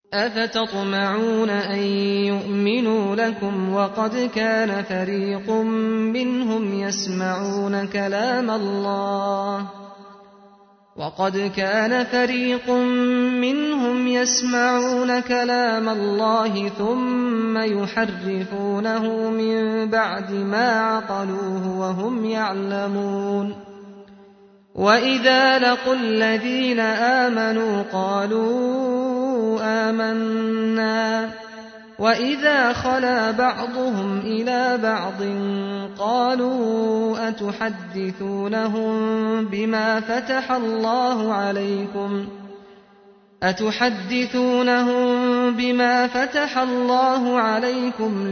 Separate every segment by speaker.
Speaker 1: أفتطمعون أن يؤمنوا لكم وقد كان فريق منهم يسمعون كلام الله وقد كان فريق منهم يسمعون كلام الله ثم يحرفونه من بعد ما عقلوه وهم يعلمون وإذا لقوا الذين آمنوا قالوا آمنا وإذا خلا بعضهم إلى بعض قالوا أتحدثونهم بما فتح الله عليكم أتحدثونهم بما فتح الله عليكم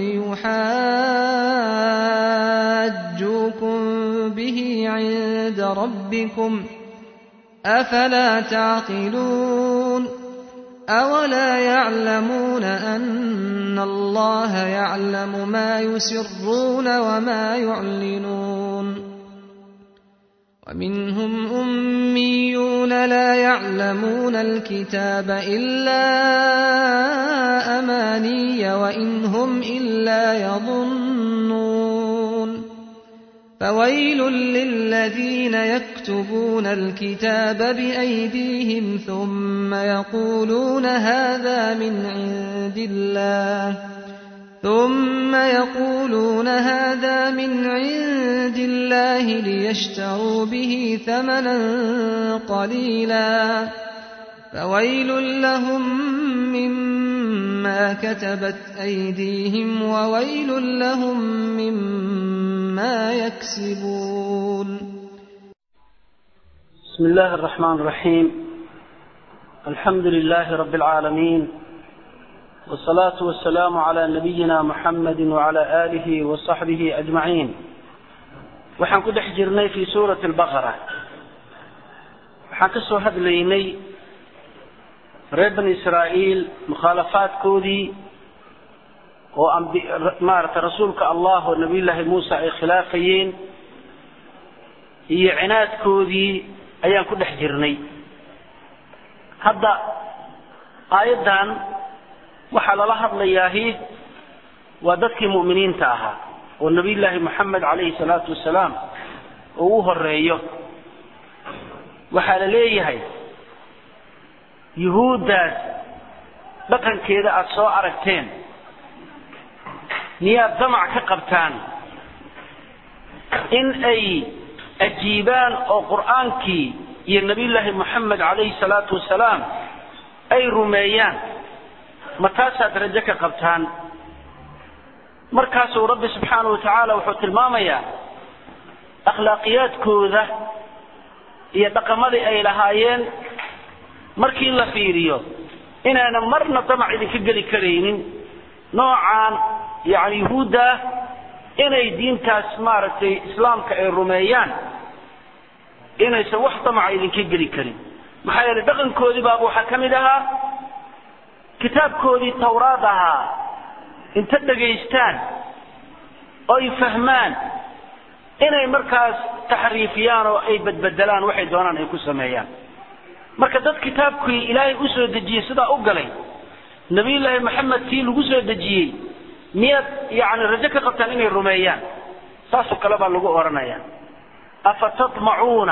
Speaker 1: ليحاجوكم به عند ربكم أفلا تعقلون أولا يعلمون أن الله يعلم ما يسرون وما يعلنون ومنهم أميون لا يعلمون الكتاب إلا أماني وإن هم إلا يظنون فويل للذين يكتبون الكتاب بأيديهم ثم يقولون هذا من عند الله ثم يقولون هذا من عند الله ليشتروا به ثمنا قليلا فويل لهم مما كتبت أيديهم وويل لهم مما يكسبون
Speaker 2: بسم الله الرحمن الرحيم الحمد لله رب العالمين والصلاة والسلام على نبينا محمد وعلى آله وصحبه أجمعين waxaan ku dhex jirnay fi suurati albaqara waxaan ka soo hadlaynay reer bani israa'iil mukhaalafaadkoodii oo maaragtay rasuulka allah oo nabiyullaahi muuse ay khilaafayeen iyo cinaadkoodii ayaan ku dhex jirnay hadda aayaddan waxaa lala hadlayaahi waa dadkii mu'miniinta ahaa oo nabiyullaahi moxamed calayhi salaatu wasalaam uu u horeeyo waxaa la leeyahay yuhuuddaas dhaqankeeda aada soo aragteen miyaad damac ka qabtaan in ay ajiibaan oo qur'aankii iyo nabiyullaahi moxamed calayhi salaatu wasalaam ay rumeeyaan ma taasaad rajo ka qabtaan markaasuu rabbi subxaanahu wa tacaala wuxuu tilmaamayaa akhlaaqiyaadkooda iyo dhaqamadii ay lahaayeen markii la fiiriyo inaana marna damac idinka geli karaynin noocaan yani yuhuudda inay diintaas maaragtay islaamka ay rumeeyaan inaysan wax damaca idinka geli karin maxaa yeelay dhaqankoodii baaba waxaa ka mid ahaa kitaabkoodii tawraad ahaa inta dhegaystaan oy fahmaan inay markaas taxriifiyaan oo ay badbedelaan waxay doonaan ay ku sameeyaan marka dad kitaabkii ilaahay u soo dejiyey sidaa u galay nabiyullaahi maxamed kii lagu soo dejiyey miyaad yani rajo ka qabtaan inay rumeeyaan saasoo kale baa lagu odhanaya afa tatmacuuna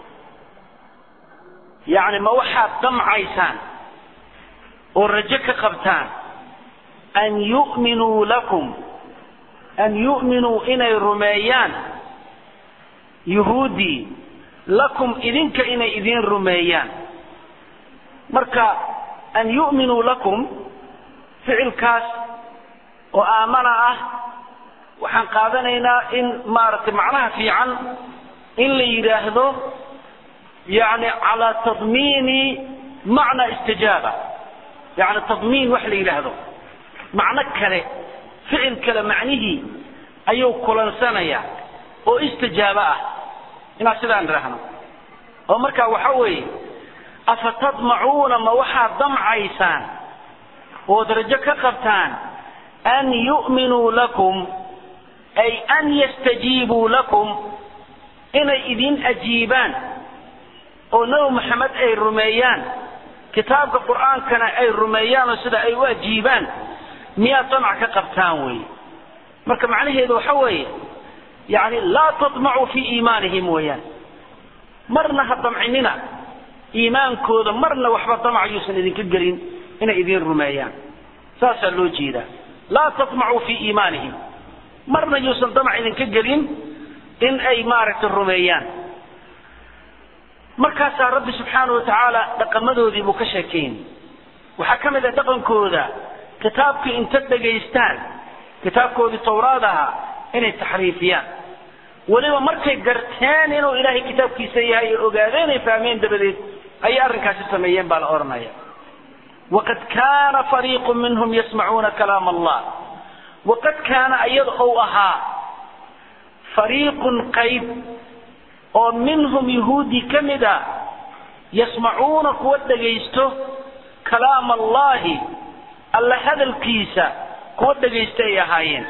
Speaker 2: yani ma waxaad damcaysaan oo rajo ka qabtaan an yu'minuu lakum an yu'minuu inay rumeeyaan yuhuuddii lakum idinka inay idin rumeeyaan marka an yu'minuu lakum ficilkaas oo aamana ah waxaan qaadanaynaa in maaragtay macnaha fiican in la yidhaahdo yani calaa tadmiini macna istijaaba yani tadmiin wax la yidhaahdo macno kale ficil kale macnihii ayuu kulansanaya oo istijaabo ah inaan sidaan idhaahno oo marka waxa weeye afa tadmacuuna ma waxaad damcaysaan ood rajo ka qabtaan an yu'minuu lakum ay an yastajiibuu lakum inay idin ajiibaan oo nebi maxamed ay rumeeyaan kitaabka qur'aankana ay rumeeyaan oo sida ay u ajiibaan miyaad damac ka qabtaan weeye marka macnaheedu waxa weeye yani laa taطmacuu fii iimaanihim weeyaan marna ha damcinina iimaankooda marna waxba damac yuusan idinka gelin inay idin rumeeyaan saasaa loo jeedaa laa taطmacuu fii iimaanihim marna yuusan damac idinka gelin in ay maaragtay rumeeyaan markaasaa rabbi subxaana wa tacaala dhaqamadoodii buu ka sheekayn waxaa ka mid ah dhaqankooda kitaabkii inta dhegaystaan kitaabkoodii tawraad ahaa inay taxriifiyaan weliba markay garteen inuu ilaahay kitaabkiisa yahay oo ogaadeen ay fahmeen dabadeed ayay arrinkaasi sameeyeen baa la odhanaya waqad kaana fariiqu minhum yasmacuuna kalaam allah waqad kaana iyada ou ahaa fariiqun qayb oo minhum yahuudi ka mid a yasmacuuna kuwa dhegaysto kalaam allahi alla hadalkiisa kuwa dhegaysta ay ahaayeen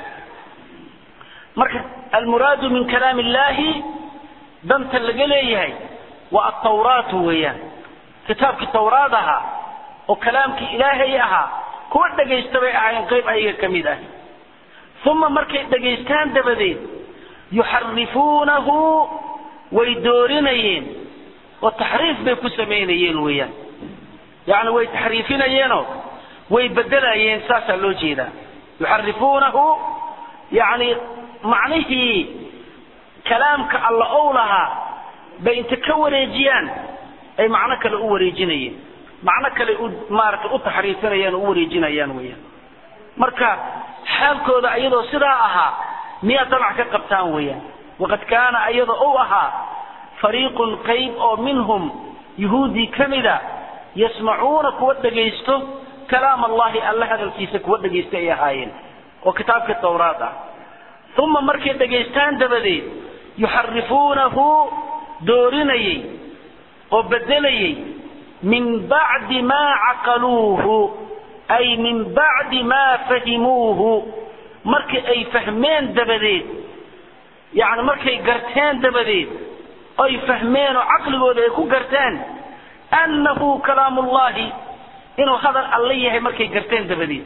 Speaker 2: marka almuraadu min kalaam illahi danta laga leeyahay waa atawraatu weeyaan kitaabkii tawraad ahaa oo kalaamkii ilaahay ahaa kuwa dhegaysta bay ahaayeen qayb ayaga ka mid ah uma markay dhegaystaan dabadeed yuxarifuunahu way doorinayeen oo taxriif bay ku samaynayeen weeyaan yani way taxriifinayeenoo way bedelayeen saasaa loo jeedaa yuxarifuunahu yani macnihii kalaamka alla ow lahaa bay inta ka wareejiyaan ay macno kale u wareejinayeen macno kale u maaragtay u taxriifinayaan oo u wareejinayaan weeyaan marka xaalkooda iyadoo sidaa ahaa miyaad damac ka qabtaan weeyaan waqad kaana iyada ou ahaa fariiqun qayb oo minhum yahuudii ka mida yasmacuuna kuwa dhegaysto kalaam allahi alla hadalkiisa kuwa dhegaysta ay ahaayeen oo kitaabkii tawraad ah uma markay dhegaystaan dabadeed yuxarifuunahu doorinayey oo bedelayey min bacdi maa caqaluuhu ay min bacdi maa fahimuuhu markii ay fahmeen dabadeed yani markay garteen dabadeed oy fahmeen oo caqligooda ay ku garteen annahu kalaamullahi inuu hadal alla yahay markay garteen dabadeed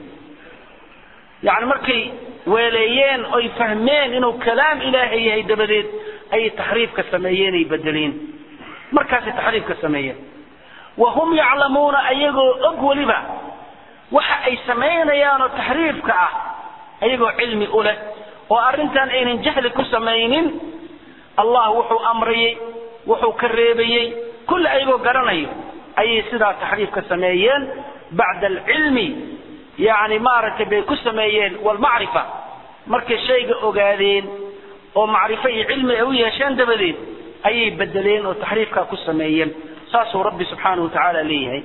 Speaker 2: yani markay weeleeyeen oy fahmeen inuu kalaam ilaahay yahay dabadeed ayay taxriifka sameeyeen ay bedeleen markaasay taxriifka sameeyeen wa hum yaclamuuna ayagoo og weliba waxa ay samaynayaanoo taxriifka ah ayagoo cilmi u leh oo arrintan aynan jahli ku samaynin allah wuxuu amrayey wuxuu ka reebayey kulli ayagoo garanayo ayay sidaa taxriifka sameeyeen bacda alcilmi yani maaragtay bay ku sameeyeen walmacrifa markay shayga ogaadeen oo macrifo iyo cilmi ay u yeesheen dabadeed ayay bedeleen oo taxriifkaa ku sameeyeen saasuu rabbi subxaanahu watacaala leeyahay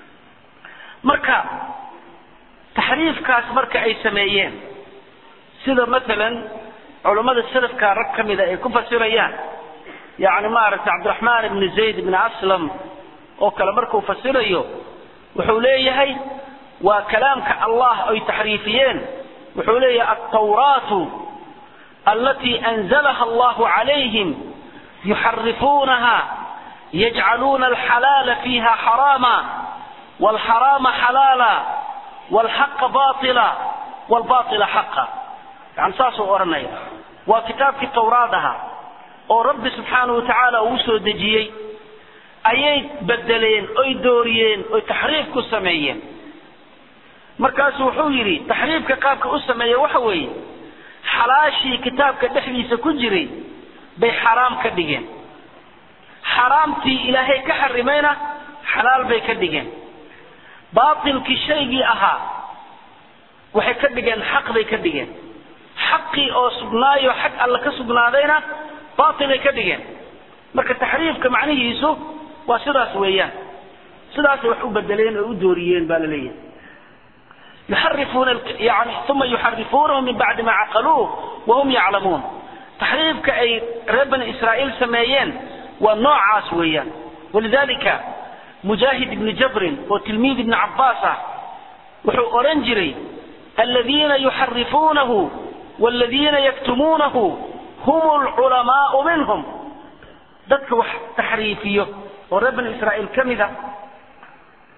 Speaker 2: marka taxriifkaas marka ay sameeyeen sida maalan culammada salafka rag ka mida ay ku fasirayaan yani maaragtay cabdiraxmaan ibni zayd ibni aslam oo kale markuu fasirayo wuxuu leeyahay waa kalaamka allah ay taxriifiyeen wuxuu leeyahay altawraatu alatii anzalaha allahu calayhim yuxarifuunaha yajcaluuna alxalaala fiiha xaraama walxaraama xalaala walxaqa baila walbaila xaqa yani saasuu odhanaya waa kitaabkii tawraad ahaa oo rabbi subxaanahu watacaala uu soo dejiyey ayay bedeleen oy dooriyeen oy taxriif ku sameeyeen markaasu wuxuu yidhi taxriifka qaabka u sameeya waxa weeye xalaashii kitaabka dhexdiisa ku jiray bay xaraam ka dhigeen xaraamtii ilaahay ka xarimayna xalaal bay ka dhigeen baatilkii shaygii ahaa waxay ka dhigeen xaq bay ka dhigeen xaqii oo sugnaayo xag alle ka sugnaadayna baatilay ka dhigeen marka taxriifka macnihiisu waa sidaas weeyaan sidaasay wax u bedeleen oo u dooriyeen baa la leeyahay yuxarifuuna yani uma yuxarifuunahu min bacdi ma caqaluuh wahum yaclamuun taxriifka ay reer bani israa'iil sameeyeen waa noocaas weeyaan walidalika mujaahid ibni jabrin oo tilmiid ibni cabbaas ah wuxuu odhan jiray aladiina yuxarifuunahu waladiina yaktumuunahu hum lculamaau minhum dadka wax taxriifiyo oo reer bani israa'iil ka mida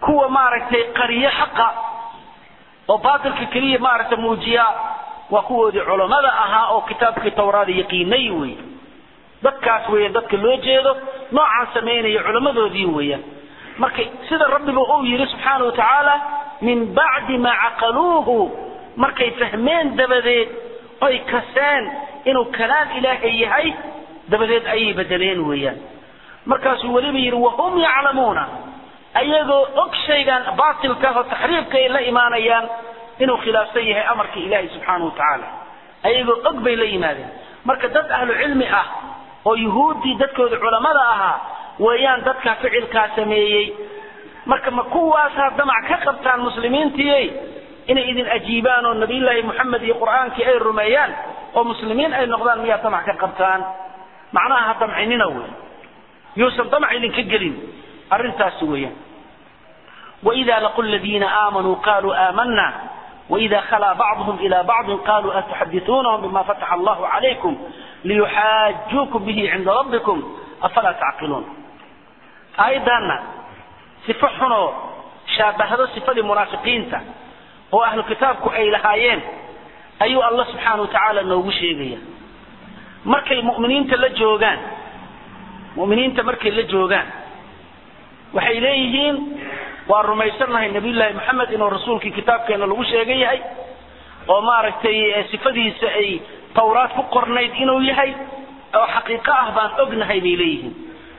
Speaker 2: kuwa maaragtay qariyo xaqa oo baatilka keliya maaragtay muujiya waa kuwoodii culammada ahaa oo kitaabkii tawraada yaqiinay wey dadkaas weeyaan dadka loo jeedo noocaan samaynaya culammadoodii weeyaan marka sida rabbiba uu yidhi subxaana wa tacaala min bacdi maa caqaluuhu markay fahmeen dabadeed oy kaseen inuu kalaam ilaahay yahay dabadeed ayay bedeleen weeyaan markaasuu weliba yidhi wahum yaclamuuna ayagoo og shaygan baatilka oo taxriifka ay la imaanayaan inuu khilaafsan yahay amarka ilaahay subxaana wa tacaala ayagoo og bay la yimaadeen marka dad ahlu cilmi ah oo yuhuuddii dadkooda culammada ahaa weeyaan dadka ficilkaa sameeyey marka ma kuwaasaa damac ka qabtaan muslimiintiiyey inay idin ajiibaan oo nabiyullaahi moxamed iyo qur'aankii ay rumeeyaan oo muslimiin ay noqdaan miyaa damac ka qabtaan macnaha ha damcinina wey yuusan damac idinka gelin arrintaasi weeyaan وإذا لقوا الذين آمنوا قالوا آمنا وإذا خلا بعضهم إلى بعض قالوا أتحدثونهم بما فتح الله عليكم ليحاجوكم به عند ربكم أفلا تعقلون أيضا صفة حنو شابه صفة المنافقين هو أهل كتابك أي لهايين أيو الله سبحانه وتعالى نوغو شيغيا مركي المؤمنين تلجوغان مؤمنين تمركي لجوغان waxay leeyihiin waa rumaysannahay nabiyullaahi maxamed inuu rasuulkii kitaabkeena lagu sheegan yahay oo maaragtay sifadiisa ay tawraad ku qornayd inuu yahay oo xaqiiqo ah baan ognahay bay leeyihiin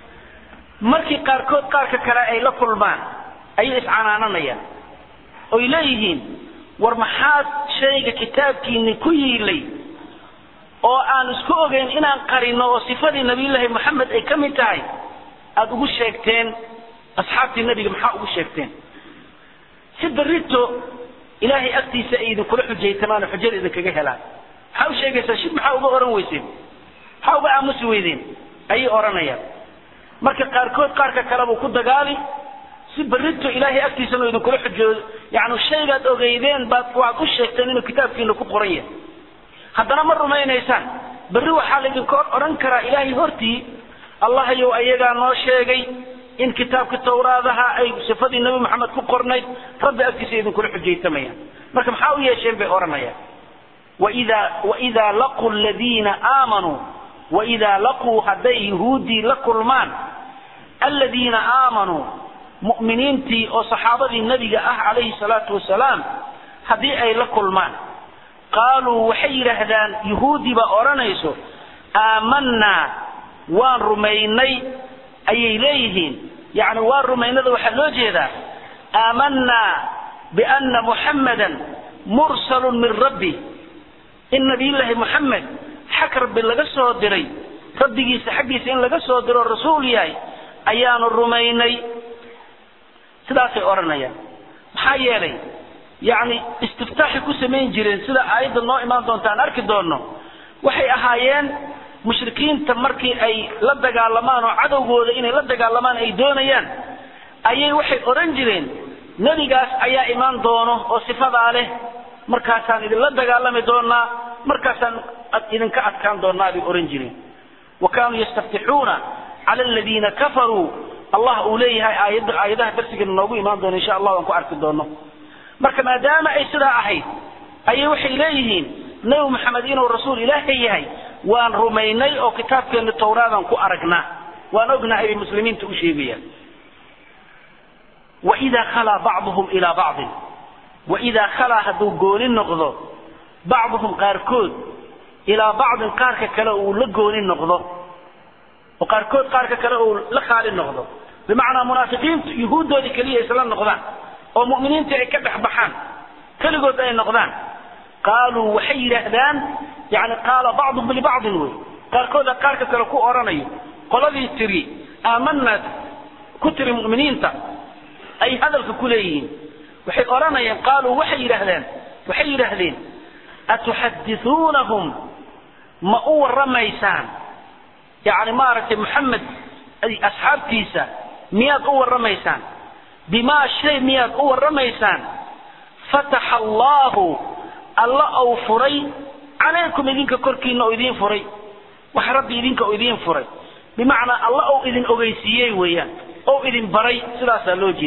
Speaker 2: markii qaarkood qaarka kale ay la kulmaan ayay iscanaananayaan oy leeyihiin war maxaad shayga kitaabkiini ku yiilay oo aan isku ogeyn inaan qarino oo sifadii nabiyullaahi maxamed ay ka mid tahay aada ugu sheegteen asxaabtii nabiga maxaa ugu sheegteen si berito ilaahay agtiisa ay idinkula xujaytamaan oo xujada idinkaga helaan maxaa u sheegaysaa shib maxaa uga oran weyseen maxaa uga aamusi weydeen ayay odhanayaan marka qaarkood qaarka kalebuu ku dagaali si berito ilaahay agtiisana idinkula xujoodo yani shaygaad ogeydeen baad waad u sheegteen inuu kitaabkiina ku qoran yahay haddana ma rumaynaysaan berri waxaa laydinka odhan karaa ilaahay hortii allahayow ayagaa noo sheegay in kitaabka tawraadaha ay sifadii nabi maxamed ku qornayd rabbi agtiisa idinkula xujaytamayaan marka maxaa u yeesheen bay odhanayaan waida waidaa laquu ladiina aamanuu waidaa laquu hadday yuhuuddii la kulmaan aladiina aamanuu mu'miniintii oo saxaabadii nebiga ah calayhi salaatu wasalaam haddii ay la kulmaan qaaluu waxay yidhaahdaan yuhuuddii baa odhanayso aamanaa waan rumaynay ayay leeyihiin yani waa rumaynada waxaa loo jeedaa aamanaa biana muxammadan mursalun min rabbi in nabiyullaahi muxamed xag rabbi laga soo diray rabbigiisa xaggiisa in laga soo diro rasuul yahay ayaanu rumaynay sidaasay odhanayaan maxaa yeelay yani istiftaaxay ku samayn jireen sida aayadda noo imaan doonta aan arki doonno waxay ahaayeen mushrikiinta markii ay la dagaalamaan oo cadowgooda inay la dagaalamaan ay doonayaan ayay waxay odhan jireen nebigaas ayaa imaan doono oo sifadaa leh markaasaan idinla dagaalami doonaa markaasaan idinka adkaan doonaa bay odhan jireen wa kaanuu yastaftixuuna cala aladiina kafaruu allah uu leeyahay aayad aayadaha darsigeena noogu imaan doono insha allah aan ku arki doono marka maadaama ay sidaa ahayd ayay waxay leeyihiin nebi maxamed inuu rasuul ilaahay yahay waan rumaynay oo kitaabkeena tawraadaan ku aragnaa waan ognahay bay muslimiinta u sheegayaan waidaa khalaa bacduhum ilaa bacdin waidaa khalaa hadduu gooni noqdo bacduhum qaarkood ilaa bacdin qaarka kale uu la gooni noqdo oo qaarkood qaarka kale uu la khaali noqdo bimacnaa munaafiqiintu yuhuuddoodii keliya isla noqdaan oo mu'miniintii ay ka dhex baxaan keligood ay noqdaan qaaluu waxay yidhaahdaan yani qaala bacduhum libacdin wey qaarkooda qaarka kale ku odhanayo qoladii tiri aamanaa ku tiri mu'miniinta ay hadalka ku leeyihiin waxay odhanayaan qaaluu waxay yidhaahdeen waxay yidhaahdeen atuxadithuunahum ma u warramaysaan yani maaragtay maxamed asxaabtiisa miyaad u warramaysaan bimaa shay miyaad u warramaysaan fataxa allaahu alla ou furay calaykum idinka korkiina oo idiin furay wax rabbi idinka oo idiin furay bimacnaa alla ou idin ogeysiiyey weeyaan ou idin baray sidaasaa loo jeedaa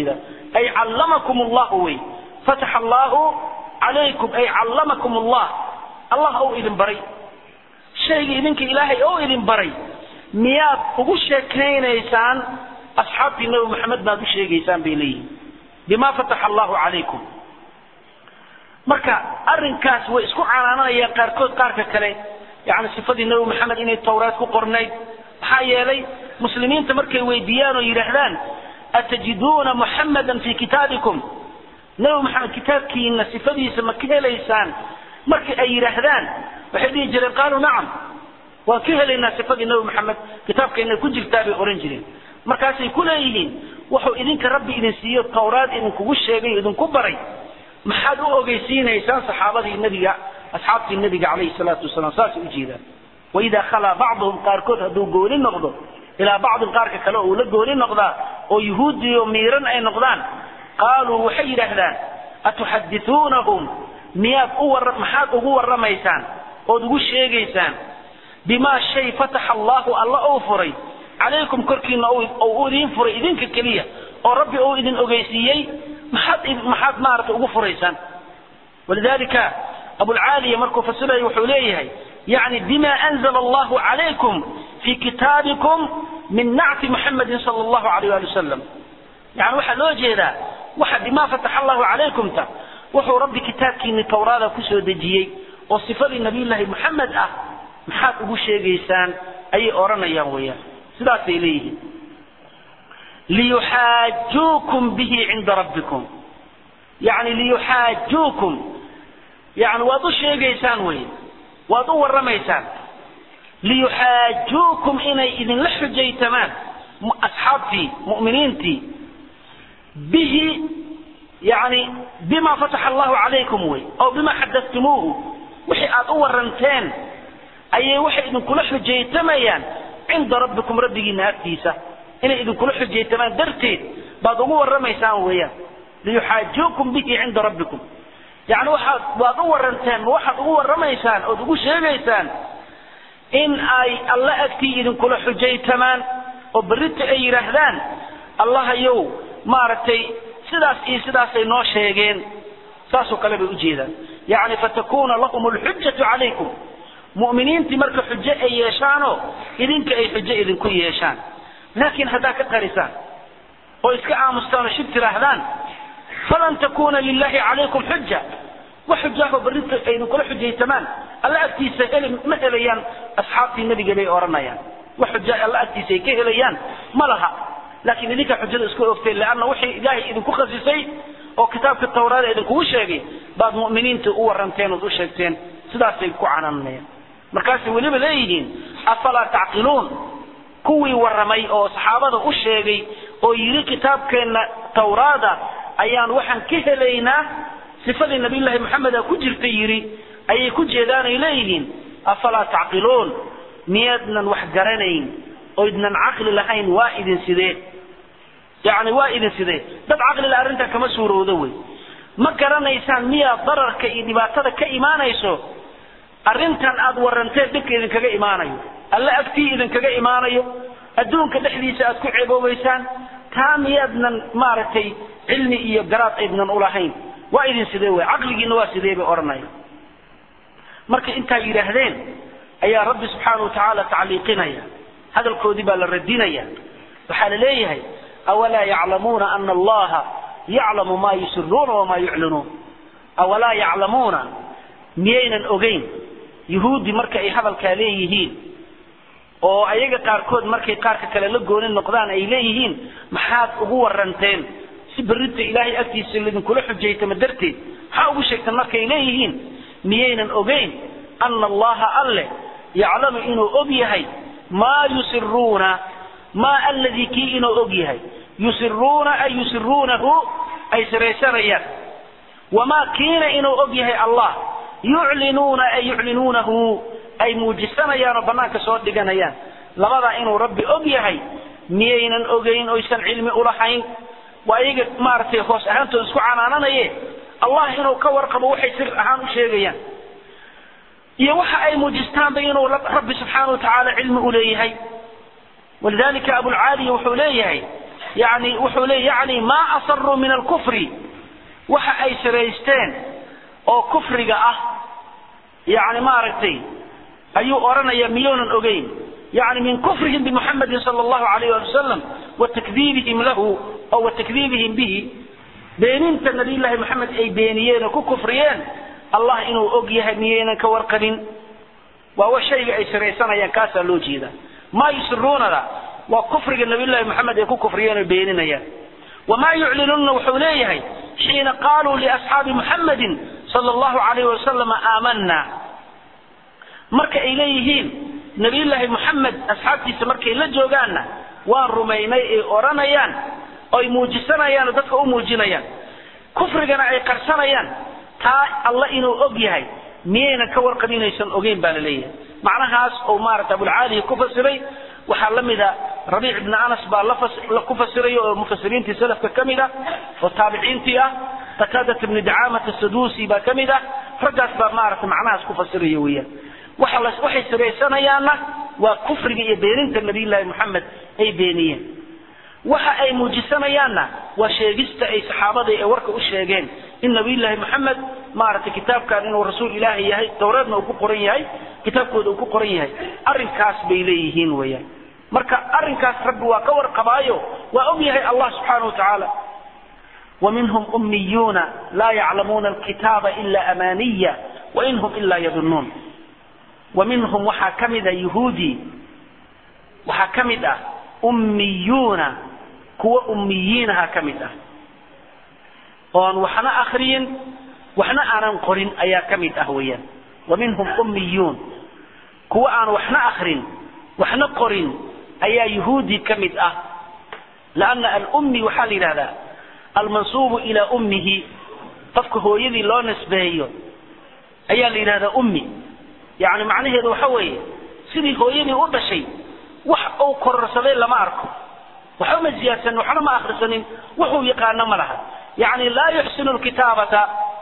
Speaker 2: ay callamakum allahu wey fataxa allahu calaykum ay callamakum allah allah ou idin baray shayga idinka ilaahay ou idin baray miyaad ugu sheekaynaysaan asxaabtii nabi maxamed baad u sheegaysaan bay leeyihin bima fataxa allahu calaykum marka arrinkaas way isku canaananayaan qaarkood qaarka kale yani sifadii nabi maxamed inay tawraad ku qornayd maxaa yeelay muslimiinta markay weydiiyaan oo yidhaahdaan atajiduuna muxamadan fi kitaabikum nabi maxamed kitaabkiina sifadiisa ma ka helaysaan markii ay yidhaahdaan waxay dhihi jireen qaaluu nacam waan ka helaynaa sifadii nabi maxamed kitaabkeena ku jirtaa bay ohan jireen markaasay ku leeyihiin wuxuu idinka rabbi idin siiyo tawraad idinkugu sheegay idinku baray maxaad u ogeysiinaysaan saxaabadii nabiga asxaabtii nabiga calayhi salaatu wasalaam saasay ujeedaan waidaa khalaa bacduhum qaarkood hadduu gooni noqdo ilaa bacdin qaarka kale uu la gooni noqdaa oo yuhuudiyo miiran ay noqdaan qaaluu waxay yidhaahdaan atuxadithuunahum miyaad u war maxaad ugu warramaysaan ood ugu sheegaysaan bimaa shay fataxa allahu alla uu furay calaykum korkiina uu idiin furay idinka keliya oo rabbi uu idin ogeysiiyey maxaad maxaad maaragtay ugu furaysaan walidalika abulcaaliya markuu fasiraya wuxuu leeyahay yani bima anzala allahu calaykum fi kitaabikum min nacti muxamadin sala allahu alayh ali wasalam yani waxaa loo jeedaa waxa bima fataxa allahu calaykumta wuxuu rabbi kitaabkiini tawraada kusoo dejiyey oo sifadii nabiyullaahi muxamed ah maxaad ugu sheegaysaan ayay odhanayaan weeyaan sidaasay leeyihiin liyuxaajuukum bihi cinda rabbikum yani liyuxaajuukum yani waad u sheegaysaan wey waad u warramaysaan liyuxaajuukum inay idinla xujaytamaan asxaabtii mu'miniintii bihi yani bima fataxa allahu calaykum wey oo bima xadattumuuhu wixii aad u waranteen ayay waxay idinkula xujaytamayaan cinda rabbikum rabbigiina agtiisa inay idinkula xujaytamaan darteed baad ugu warramaysaan weeyaan liyuxaajuukum bihi cinda rabbikum yani waxaad waad u waranteen ma waxaad ugu warramaysaan ood ugu sheegaysaan in ay alla agtii idinkula xujaytamaan oo berrita ay yidhaahdaan allahayow maaragtay sidaas iyo sidaasay noo sheegeen saasoo kale bay ujeedaan yani fatakuna lahum lxujatu calaykum mu'miniintii marka xujo ay yeeshaanoo idinka ay xujo idinku yeeshaan laakiin haddaad ka qarisaan oo iska aamustaan oo shib tiraahdaan falan takuna lilahi calaykum xuja wax xujaaho berrinta ay idinkula xujaytamaan alla agtiisa heli ma helayaan asxaabtii nabiga bay odhanayaan wax xuja alla agtiisa ay ka helayaan ma laha laakiin idinka xujada isku ogteen leanna wixii ilaahay idinku khasisay oo kitaabka tawraada idinkugu sheegay baad mu'miniinta u waranteen ood u sheegteen sidaasay ku cananayaan markaasay weliba leeyihiin afalaa tacqiluun kuwii warramay oo saxaabada u sheegay oo yidhi kitaabkeenna tawraada ayaan waxaan ka helaynaa sifadii nabiyullaahi maxameda ku jirta yidhi ayay ku jeedaanay leeyihiin afalaa tacqiluun miyaadnan wax garanayn oydnan caqli lahayn waa idin sidee yani waa idin sidee dad caqlila arrintan kama suurowdo wey ma garanaysaan miyaa dararka iyo dhibaatada ka imaanayso arrintan aad waranteen dhibka idinkaga imaanayo alle agtii idinkaga imaanayo adduunka dhexdiisa aad ku ceeboobaysaan taa miyaadnan maaragtay cilmi iyo garaad aydnan ulahayn waa idin sidee wey caqligiina waa sidee bay odhanaya markay intaa yidhaahdeen ayaa rabbi subxaana wa tacaala tacliiqinaya hadalkoodii baa la radinaya waxaa la leeyahay awalaa yaclamuuna ana allaha yaclamu maa yusiruuna wamaa yuclinuun awalaa yaclamuuna miyaynan ogeyn yuhuudi marka ay hadalkaa leeyihiin oo ayaga qaarkood markay qaarka kale la gooni noqdaan ay leeyihiin maxaad ugu waranteen si berrinta ilaahay agtiisa lidinkula xujaytama darteed maxaa ugu sheegtan markay leeyihiin miyaynan ogeyn ana allaha alle yaclamu inuu og yahay maa yusiruuna maa alladii kii inuu og yahay yusiruuna ay yusiruunahu ay siraysanayaan wamaa kiina inuu og yahay allah yuclinuuna ay yuclinuunahu ay muujisanayaan oo banaanka soo dhiganayaan labadaa inuu rabbi og yahay miyaynan ogeyn oysan cilmi ulahayn waa iyaga maaragtay hoos ahaantooda isku canaananaye allah inuu ka warqabo waxay sir ahaan u sheegayaan iyo waxa ay muujistaanba inuu rabbi subxaana wa tacaala cilmi u leeyahay walidalika abulcaaliya wuxuu leeyahay yani wuxuu leey yani maa asaruu min alkufri waxa ay siraysteen oo kufriga ah yani maaragtay ayuu odhanaya miyoonan ogeyn yani min kufrihim bimuxamedin sala allahu alayh ali wasalam wa takdiibihim lahu oo wa takdiibihim bihi beeninta nabiyullaahi moxamed ay beeniyeen oo ku kufriyeen allah inuu og yahay miyaynan ka warqabin waa wa shayga ay siraysanayaan kaasaa loo jeedaa maa yusiruunada waa kufriga nabiyullaahi moxamed ay ku kufriyeen oo beeninayaan wamaa yuclinuuna wuxuu leeyahay xiina qaaluu liasxaabi muxamedin sala allahu alayh wasalam aamanna marka ay leeyihiin nabiyullaahi moxamed asxaabtiisa markay la joogaanna waan rumaynay ay odhanayaan oy muujisanayaan oo dadka u muujinayaan kufrigana ay qarsanayaan taa alla inuu og yahay miyaynan ka warqabinaysan ogeyn baa la leeyahay macnahaas oo maarata abulcaalihi ku fasiray waxaa la mida rabiic ibni anas baa ku fasiraya oo mufasiriintii salafka ka mid ah oo taabiciintii ah qataadat ibni dacaamata saduusi baa ka mid ah raggaas baa maarata macnahaas ku fasiraya weeyaan waxay siraysanayaanna waa kufriga iyo beeninta nabiyullaahi moxamed ay beeniyeen waxa ay muujisanayaanna waa sheegista ay saxaabada ee warka u sheegeen in nabiyullaahi moxamed maaragtay kitaabkan inuu rasuul ilaahi yahay towreedna uu ku qoran yahay kitaabkooda uu ku qoran yahay arrinkaas bay leeyihiin weeyaan marka arrinkaas rabbi waa ka warqabaayo waa og yahay allah subxaana wa tacaala ومنهم أميون لا يعلمون الكتاب إلا أمانية وإن هم إلا يظنون ومنهم waxaa ka mida يهوudي waxaa ka mid ah ummiyuuna kuwa ummiyiinaha ka mid ah oon waxna akriyin waxna aanan qorin ayaa ka mid ah weeyaan ومنهم أميuun kuwa aan waxna akrin waxna qorin ayaa يهوudi ka mid ah لأنa alأmi waxaa la yidhahdaa almansuubu ilaa ummihi qofka hooyadii loo nisbeeyo ayaa la yidhahdaa ummi yani macnaheedu waxa weeye sidii hooyadii u dhashay wax uu kororsaday lama arko waxba ma ziyaadsanin waxna ma akrisanin wuxuu yaqaano ma laha yani laa yuxsinu lkitaabata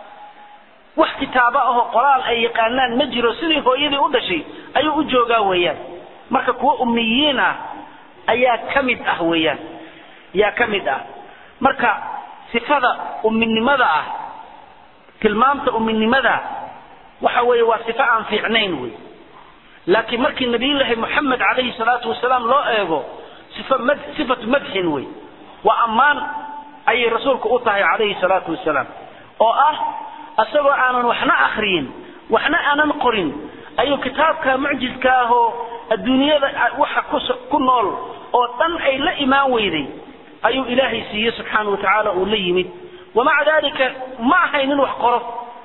Speaker 2: wax kitaaba ahoo qoraal ay yaqaanaan ma jiro sidii hooyadii u dhashay ayuu u joogaa weeyaan marka kuwa ummiyiin ah ayaa ka mid ah weeyaan ayaa ka mid ah marka sifada umminimada ah tilmaamta umminimada waxa weeye waa sifo aan fiicnayn wey laakiin markii nabiyullaahi moxamed calayhi salaatu wasalaam loo eego sifa mad sifatu madxin wey waa ammaan ayay rasuulku u tahay calayhi salaatu wasalaam oo ah isagoo aanan waxna akriyin waxna aanan qorin ayuu kitaabka mucjizka ahoo adduunyada waxa ku nool oo dhan ay la imaan weyday ayuu ilaahay siiyey subxaana wa tacaala uu la yimid wamaca dalika ma ahayn in wax qoro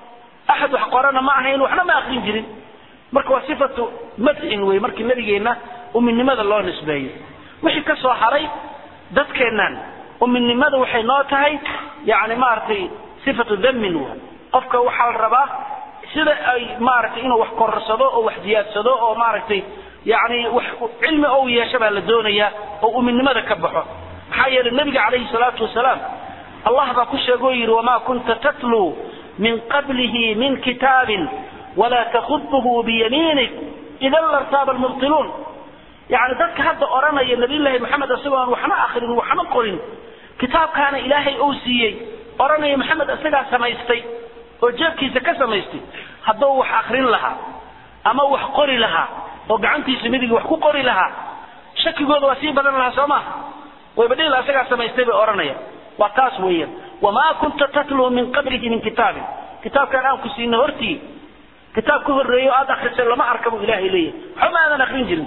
Speaker 2: axad wax qorana ma ahayn waxna ma akrin jirin marka waa sifatu madxin wey markii nabigeenna uminimada loo nisbeeyo wixii ka soo haray dadkeennan uminimada waxay noo tahay yani maaragtay sifatu damin wa qofka waxaa la rabaa sida ay maaragtay inuu wax kororsado oo wax ziyaadsado oo maaragtay yani wax cilmi ou yeesho baa la doonayaa oo uminimada ka baxo maxaa yeelay nabiga calayhi salaatu wasalaam allah baa ku sheegoo yidhi wamaa kunta tatluu min qablihi min kitaabin walaa takhuduhu biyamiinik idan lartaaba almubtiluun yani dadka hadda odhanaya nabiyullaahi maxamed isagoo aan waxna akrin waxna qorin kitaabkaana ilaahay ou siiyey odhanaya maxamed isagaa samaystay oo jeebkiisa ka samaystay hadduu wax akrin lahaa ama wax qori lahaa oo gacantiisa midiga wax ku qori lahaa shakigooda waa sii badan lahaa soo maha wayba dhila isagaa samaystay bay odhanaya waa taas weeyaan wamaa kunta tatluu min qablihi min kitaabin kitaabkaan aan ku siina hortii kitaab ka horreeyo aad akrisay lama arka buu ilaahay leeyahay waxba ma aadan akrin jirin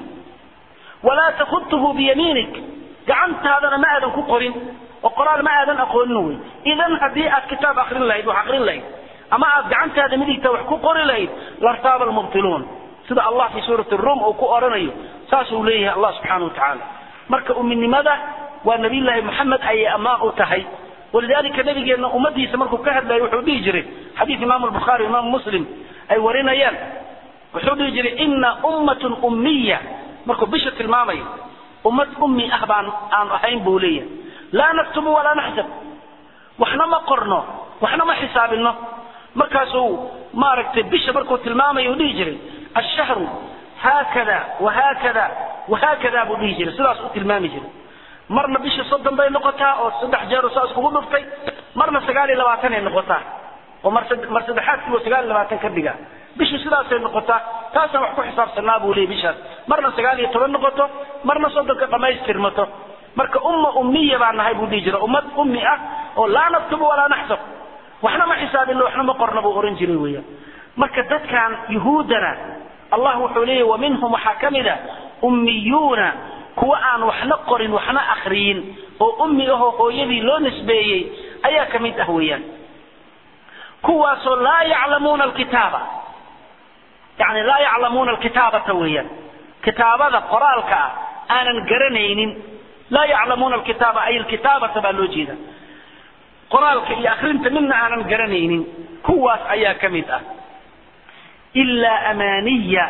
Speaker 2: walaa takhutuhu biyamiinik gacantaadana ma aadan ku qorin oo qoraal ma aadan aqoonin wey idan haddii aad kitaab akrin lahayd wax akrin lahayd ama aad gacantaada midigta wax ku qori lahayd lartaaba almubtiluun sida allah fi suurati rum uu ku odhanayo saasuu leeyahay allah subxaana wa tacaala marka uminimada waa nabiyullaahi moxamed ayay ammaan u tahay walidalika nabigeenna ummadiisa markuu ka hadlayo wuxuu dhihi jiray xadiid imaamu albukhaari imaamu muslim ay warinayaan wuxuu dhihi jiray ina ummatun ummiya markuu bisha tilmaamayo ummad ummi ah baan aan ahayn buu leeyahay laa naktubu walaa naxsab waxna ma qorno waxna ma xisaabino markaasuu maaragtay bisha markuu tilmaamayo uu dhihi jiray ashahru haakada wahaakada wahaakada buu dhihi jiray sidaas u tilmaami jiray marna bishii soddon bay noqotaa oo saddex jeer saas kugu dhuftay marna sagaal iyo labaatan ay noqotaa oo mar mar saddexaadkiiba sagaal iyo labaatan ka dhiga bishii sidaasay noqotaa taasaan wax ku xisaabsanaa buu leeyay bishaas marna sagaal iyo toban noqoto marna soddonka dhamaystirmato marka umma ummiya baan nahay buu dhihi jira ummad ummi ah oo laa naktubu walaa naxsab waxna ma xisaabino waxna ma qorna buu oran jiray weeyaan marka dadkan yuhuudana allah wuxuu leeyahy wa minhum waxaa ka mid a ummiyuuna kuwa aan waxna qorin waxna akriyin oo ummi ahoo hooyadii loo nisbeeyey ayaa ka mid ah weeyaan kuwaasoo laa yaclamuuna alkitaaba yani laa yaclamuuna alkitaabata weeyaan kitaabada qoraalka ah aanan garanaynin laa yaclamuuna alkitaaba ay alkitaabata baa loo jeeda qoraalka iyo akrinta midna aanan garanaynin kuwaas ayaa ka mid ah ilaa amaaniya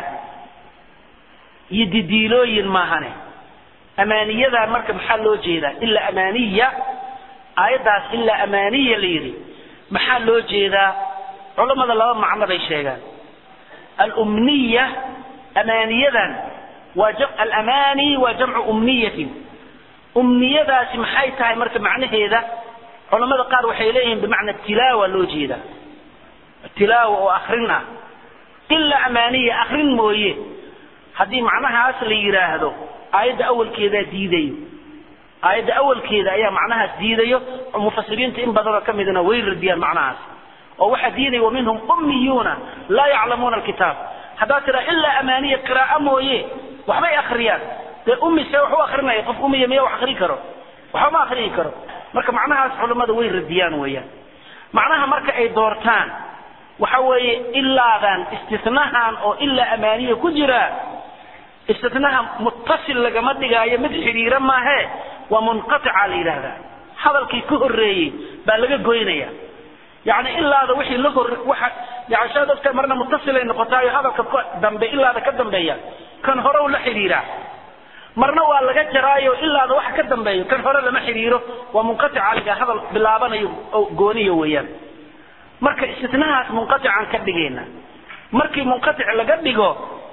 Speaker 2: iyo didiilooyin maahane amaaniyadan marka maxaa loo jeedaa ilaa amaaniya aayaddaas ilaa amaaniya la yidhi maxaa loo jeedaa culammada laba macno bay sheegaan alumniya amaaniyadan waa alamaani waa jamcu umniyatin umniyadaasi maxay tahay marka macnaheeda culamada qaar waxay leeyihiin bimacna tilaawa loo jeedaa tilaawa oo akrin ah ilaa amaaniya akrin mooye haddii macnahaas la yidhaahdo aayadda awalkeedaa diidayo aayadda awalkeeda ayaa macnahaas diidayo mufasiriinta in badanoo ka midna way radiyaan macnahaas oo waxaa diidaya wa minhum ummiyuuna laa yaclamuuna alkitaab haddaad tiraa ilaa amaaniya qiraa'o mooye waxbay akriyaan dee ummi see wax u akrinaya qof ummiya miya wax akri karo waxba ma akriyi karo marka macnahaas culimmada way radiyaan weeyaan macnaha marka ay doortaan waxa weeye ilaadan istinahan oo ilaa amaaniya ku jira istinaha muttasil lagama dhigaayo mid xidhiira maahe waa munqatica la yidhaahdaa hadalkii ka horreeyey baa laga goynaya yani ilaada wixii la hor waxa yani saa dadka marna muttasilay noqotaayo hadalka ka dambe ilaada ka dambeeya kan hore la xidhiiraa marna waa laga jaraayo ilaada waxa ka dambeeyo kan hore lama xidhiiro waa munqatica liga hadal bilaabanayo oo gooniyo weeyaan marka istinahaas munqaticaan ka dhigayna markii munqatic laga dhigo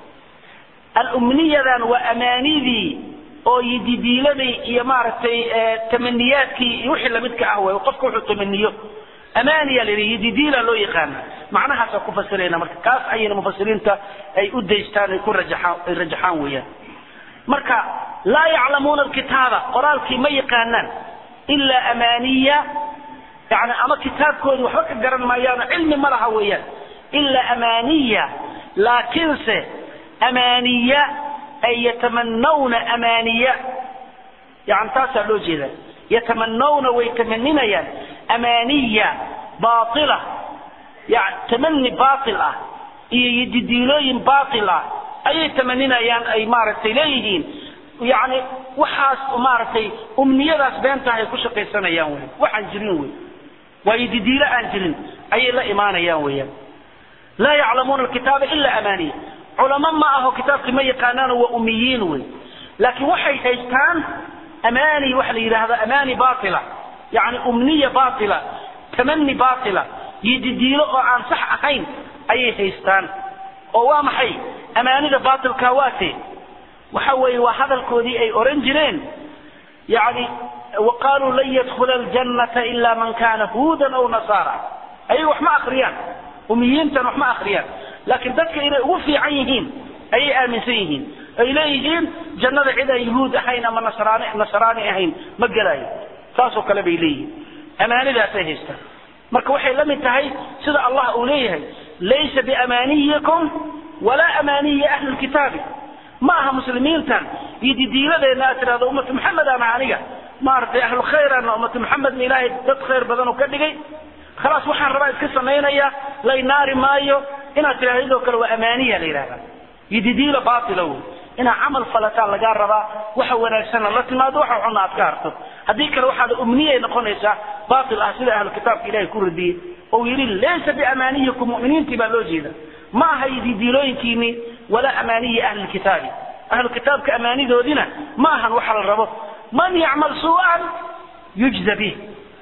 Speaker 2: alumniyadan waa amaanidii oo yididiiladii iyo maaragtay tamaniyaadkii iyo wixii lamidka ah wey qofka wuxuu tamaniyo amaaniya la yidhi yididiila loo yaqaana macnahaasa ku fasirayna marka kaas ayayna mufasiriinta ay u daystaan ay ku rajaxaan ay rajaxaan weeyaan marka laa yaclamuuna alkitaaba qoraalkii ma yaqaanaan ilaa amaaniya yani ama kitaabkoodii waxba ka garan maayaano cilmi ma laha weeyaan ilaa amaaniya laakiinse amaaniya ay yatamanawna amaaniya yani taasaa loo jeeda yatamanawna way tamaninayaan amaaniya baila yani tamani bail ah iyo yididiilooyin bail ah ayay tamaninayaan ay maaragtay leeyihiin yani waxaas maaragtay umniyadaas beentaha ay ku shaqaysanayaan wey waxaan jirin wey waa yididiilo aan jirin ayay la imaanayaan weeyaan laa yaclamuuna alkitaaba ila amaaniya culamo ma aho kitaabkii ma yaqaanaano waa umiyiin wey laakiin waxay haystaan amaani waxa la yidhaahda amaani baila yani umniya baila tamani baila yididiilo oo aan sax ahayn ayay haystaan oo waa maxay amaanida bailka waate waxa weeye waa hadalkoodii ay oran jireen yani waqaaluu lan yadkula aljannata ila man kana huudan aw nasaara ayaga wax ma akriyaan umiyiintan wax ma akriyaan laakiin dadka inay ugu fiican yihiin ayay aaminsan yihiin ay leeyihiin jannada cid aan yuhuud ahayn ama nasraani nasraani ahayn ma gelaayo saasoo kale bay leeyihiin amaanidaasay haystaan marka waxay la mid tahay sida allah uu leeyahay laysa biamaaniyikum walaa amaaniyi ahli lkitaabi ma aha muslimiintan iyo didiiladeenna aad tidhahdo ummatu maxamed ana aniga maaragtay ahlu khayraana ummatu maxamedna ilaahay dad khayr badan oo ka dhigay khalaas waxaan rabaa iska samaynaya lay naari maayo inaad tidhahdo idoo kale waa amaaniya la yidhahda yididiila baatila wey inaad camal falataan lagaa rabaa waxa wanaagsanna la timaado waxa xunna aad ka harto haddii kale waxaad umniyay noqonaysaa baatil ah sida ahlu kitaabka ilahay ku radiyey oo yidhi laysa biamaaniyikum mu'miniintii baa loo jeeda ma aha yididiilooyinkiinii walaa amaaniyi ahli lkitaabi ahlu kitaabka amaanidoodina ma ahan waxa la rabo man yacmal suu'an yujza bih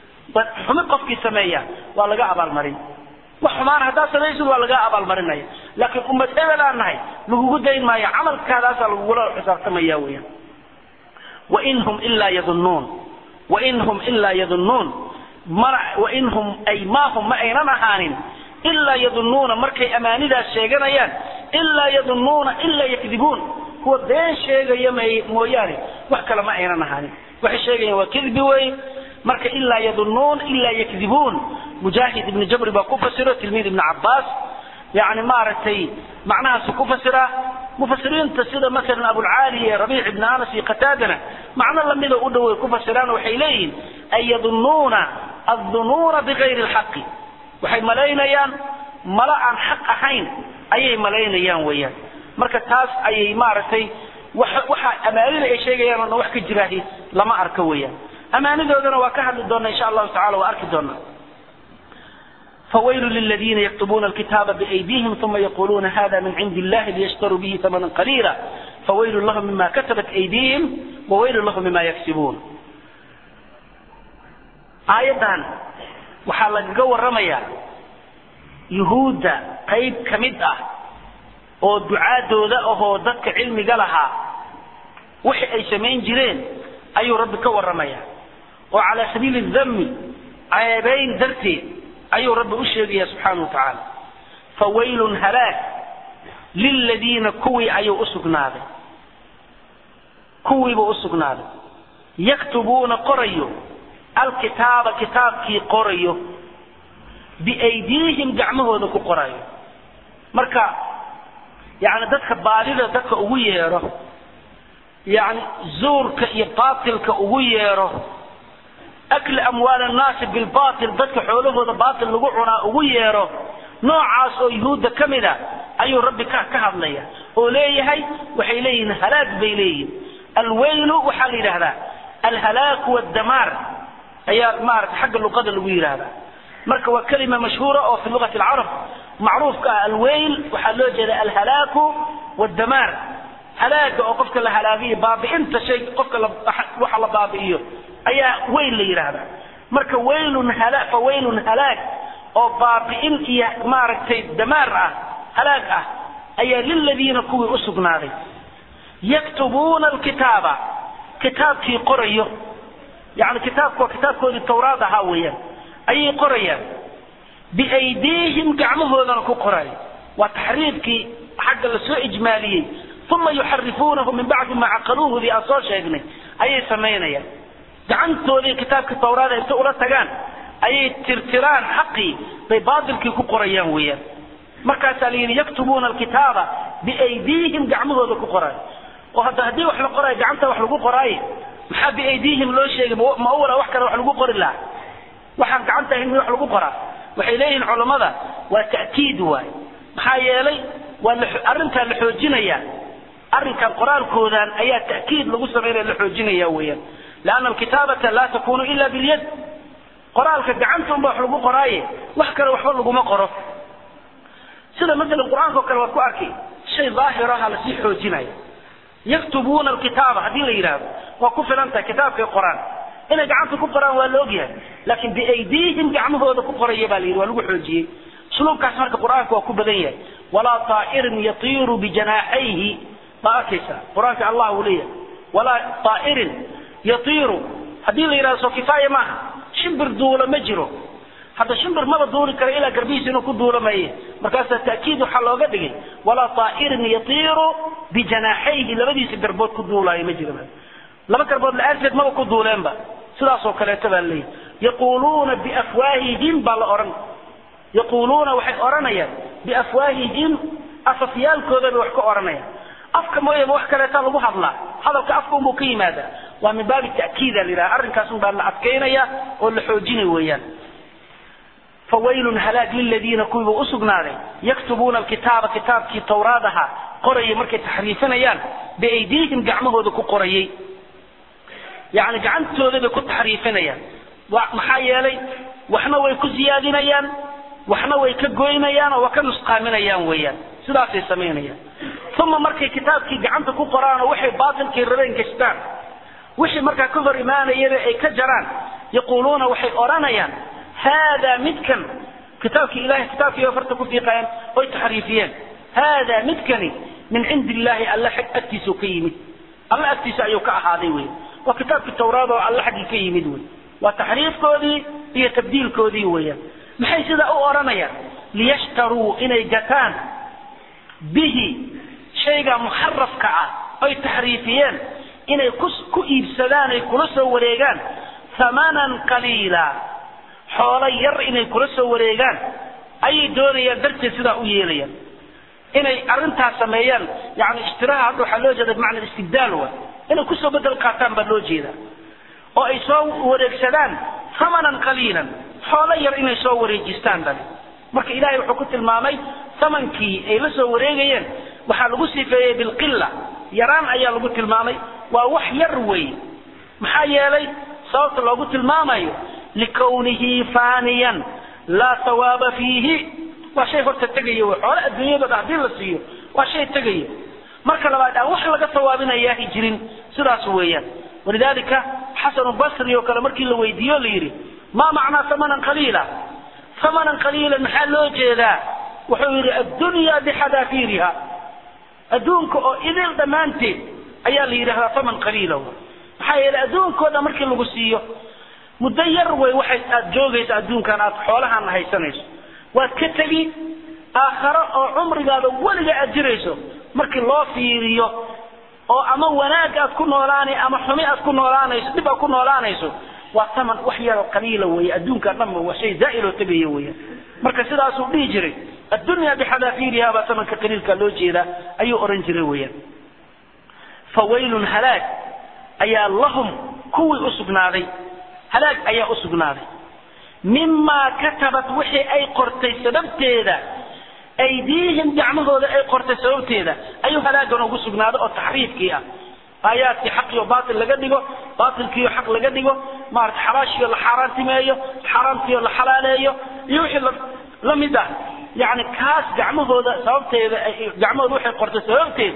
Speaker 2: xumi qofkii sameeya waa laga abaalmarin wax xumaan haddaad samaysid waa laga abaalmarinaya laakiin ummad hebel aan nahay lagugu dayn maayo camalkaadaasaa lagugula xisaabtamaya weeyaan wain hum ilaa yadunnuun wain hum ilaa yadunnuun mana wain hum ay maa hum ma aynan ahaanin ilaa yadunnuuna markay amaanidaas sheeganayaan ilaa yadunnuuna ilaa yakdibuun kuwa been sheegaya may mooyaane wax kale ma aynan ahaanin waxay sheegayaan waa kidbi wey marka ilaa yadunnuun ilaa yakdibuun mujaahid ibni jabri baa ku fasiro tilmiid ibni cabbaas yani maaragtay macnahaasu ku fasira mufasiriinta sida maalan abulcaali iyo rabiic ibni anas iyo qataadana macno lamida u dhow ay ku fasiraan waxay leeyihiin ay yadunnuuna addunuuna bigayri lxaqi waxay malaynayaan mala aan xaq ahayn ayay malaynayaan weeyaan marka taas ayay maaragtay waxa amaanida ay sheegayaan oo dhan wax ka jiraahi lama arko weeyaan amaanidoodana waa ka hadli doona insha allahu tacala waa arki doonaa فويل للذين يكتبون الكتاب بأيديهم ثم يقولون هذا من عند الله ليشتروا به ثمنا قليلا فويل لهم مما كتبت أيديهم وويل لهم مما يكسبون آيضا waxaa lagaga waramayaa yuhuudda qayb ka mid ah oo ducaadooda ahoo dadka cilmiga lahaa wixii ay samayn jireen ayuu rabbi ka warramaya oo calaa sabiili dami ceebayn darteed ayuu rabbi u sheegaya subxaana wa tacaala fawaylun halaag liladiina kuwii ayuu u sugnaaday kuwiibuu u sugnaaday yaktubuuna qorayo alkitaaba kitaabkii qorayo biaydiihim gacmahooda ku qorayo marka yani dadka baadida dadka ugu yeedho yani zuurka iyo baatilka ugu yeedho akli amwaal annaasi bilbatil dadka xoolahooda baatil lagu cunaa ugu yeedho noocaas oo yuhuudda ka mid a ayuu rabbi ka ka hadlaya oo leeyahay waxay leeyihiin halaag bay leeyihin alwaylu waxaa la yidhahdaa alhalaaku waddamaar ayaa maarata xagga luqada lagu yidhaahdaa marka waa kelima mashhuura oo fi lugati alcarab macruufka ah alwayl waxaa loo jeeda alhalaaku waddamaar halaaga oo qofka la halaagiyo baabi'inta shay qofka waxa la baabi'iyo ayaa weyl la yidhaahdaa marka waylun hala fa waylun halaag oo baabi'in iyo maaragtay damaar ah halaag ah ayaa liladiina kuwii u sugnaaday yaktubuuna alkitaaba kitaabkii qorayo yani kitaabku waa kitaabkoodii tawraad ahaa weeyaan ayay qorayaan biaydiihim gacmahoodana ku qorayo waa taxriifkii xagga lasoo ijmaaliyey uma yuxarifuunahu min bacdi ma caqaluuhudii aan soo sheegnay ayay samaynayaan gacantoodii kitaabka tawraada inta ula tagaan ayay tirtiraan xaqii bay baatilkii ku qorayaan weeyaan markaasaa la yidhi yaktubuuna alkitaaba biaydiihim gacmahooda ku qorayo oo hadda haddii wax la qorayo gacanta wax lagu qoraaye maxaa biaydiihim loo sheegay ma awala wax kale wax lagu qori lahaa waxaan gacanta ahayn wax lagu qoraa waxay leeyihiin culammada waa ta'kiid waay maxaa yeelay waa arrintaa la xoojinaya arrinkan qoraalkoodan ayaa ta'kiid lagu samaynaya la xoojinaya weeyaan lianna alkitaabata laa takunu ila bilyad qoraalka gacanta unba wax lagu qoraaye wax kale waxba laguma qoro sida masalan qur-aanka o kale waad ku arki shay daahir aha lasii xoojinaya yaktubuuna alkitaaba haddii la yidhaahdo waa ku filan tahay kitaabkay qoraan inay gacanta ku qoraan waa la ogyahay laakiin biaydiihim gacmahooda ku qoraya baa la yidhi waa lagu xoojiyey usluubkaas marka qur-aanka waa ku badan yahay walaa taa'irin yatiiru bijanaaxayhi baa arkaysa qur-aanka allah uu leeyahay walaa taa'irin yatiiru haddii la yidhahdo soo kifaaya maaha shimbir duula ma jiro hadda shimbir maba duuli kara ilaa garbihiisa inuu ku duulo maye markaasaa ta'kiid waxaa looga dhigay walaa taa'irin yatiiru bijanaaxayhi labadiisa garbood ku duulaayo ma jiro laba garbood la-aanteed maba ku duuleenba sidaasoo kaleeto baa leeyahy yaquuluuna biafwaahihim baa la odhan yaquuluuna waxay odhanayaan biafwaahihim afafyaalkooda bay wax ka odhanayaan afka mooyaba wax kaleetaa lagu hadlaa hadalka afka unbuu ka yimaadaa waa min baabi ta'kiida la yidhaha arrinkaas un baa la adkaynaya oo la xoojinay weeyaan fawaylun halaag liladiina kuwiiba u sugnaaday yaktubuuna alkitaaba kitaabkii tawraad ahaa qorayay markay taxriifinayaan biaydiihim gacmahooda ku qorayay yani gacantooda bay ku taxriifinayaan maxaa yeelay waxna way ku siyaadinayaan waxna way ka goynayaan oo waa ka nusqaaminayaan weeyaan sidaasay samaynayaan uma markay kitaabkii gacanta ku qoraan oo waxay baatilkii rabeen gashtaan wixii markaa ka hor imaanayaba ay ka jaraan yaquuluuna waxay odhanayaan haadaa midkan kitaabkii ilahay kitaabkii farta ku fiiqayaan oy taxriifiyeen haadaa midkani min cindi illaahi alla agtiisuu ka yimid alla agtiisa ayuu ka ahaaday wey waa kitaabkii tawraad oo alle xaggii ka yimid wey waa taxriifkoodii iyo tabdiilkoodii weeyaan maxay sidaa u odhanayaan liyashtaruu inay gataan bihi shayga muxarafka ah oy taxriifiyeen inay ku iibsadaan ay kula soo wareegaan hamanan qaliila xoolo yar inay kula soo wareegaan ayay doonayaan darteed sidaa u yeelayaan inay arrintaas sameeyaan yani ishtiraha hadda waxaa loo jeeda bimacna istibdaal wa inay kusoo bedel qaataan baa loo jeedaa oo ay soo wareegsadaan hamanan qaliilan xoolo yar inay soo wareejistaan dhan marka ilaahay wuxuu ku tilmaamay thamankii ay la soo wareegayeen waxaa lagu sifeeyey bilqilla yaraan ayaa lagu tilmaamay waa wax yar wey maxaa yeelay sababta loogu tilmaamayo likawnihi faaniyan laa hawaaba fiihi waa shay horta tegaya wey xoole adduunyadooda haddii la siiyo waa shay tegaya marka labaad aan wax laga hawaabinayaahi jirin sidaas weeyaan walidalika xasanu basri oo kale markii la weydiiyo la yidhi maa macnaa hamanan qaliila hamanan qaliilan maxaa loo jeedaa wuxuu yidhi addunya bixadaafiiriha adduunka oo idil dhammaanteed ayaa la yidhahdaa haman qaliila maxaa yeelay adduunkooda markii lagu siiyo muddo yar wey waxay aad joogaysa adduunkan aad xoolahaana haysanayso waad ka tegi aakharo oo cumrigaada weliga aad jirayso markii loo fiiriyo oo ama wanaag aad ku noolaanay ama xumi aad ku noolaanayso dhib aad ku noolaanayso waa taman wax yaroo qaliila weeye adduunka dhanba waa shay zaa'iloo tegaya weeyaan marka sidaasuu dhihi jiray addunya bixadaafiiriha baa tamanka qaliilka loo jeedaa ayuu odhan jiray weeyaan fawaylun halaag ayaa lahum kuwii u sugnaaday halaag ayaa u sugnaaday mimaa katabat wixii ay qortay sababteeda aydiihim gacmahooda ay qortay sababteeda ayuu halaagan ugu sugnaaday oo taxriifkii ah aayaadkii xaqiyo baatil laga dhigo baatilkiiyo xaq laga dhigo maarata xalaashiyo la xaaraantimeeyo xaaraamkiyo la xalaaleeyo iyo wixii la mid ah yani kaas gacmahooda sababteeda gacmahooda waxay qortay sababteeda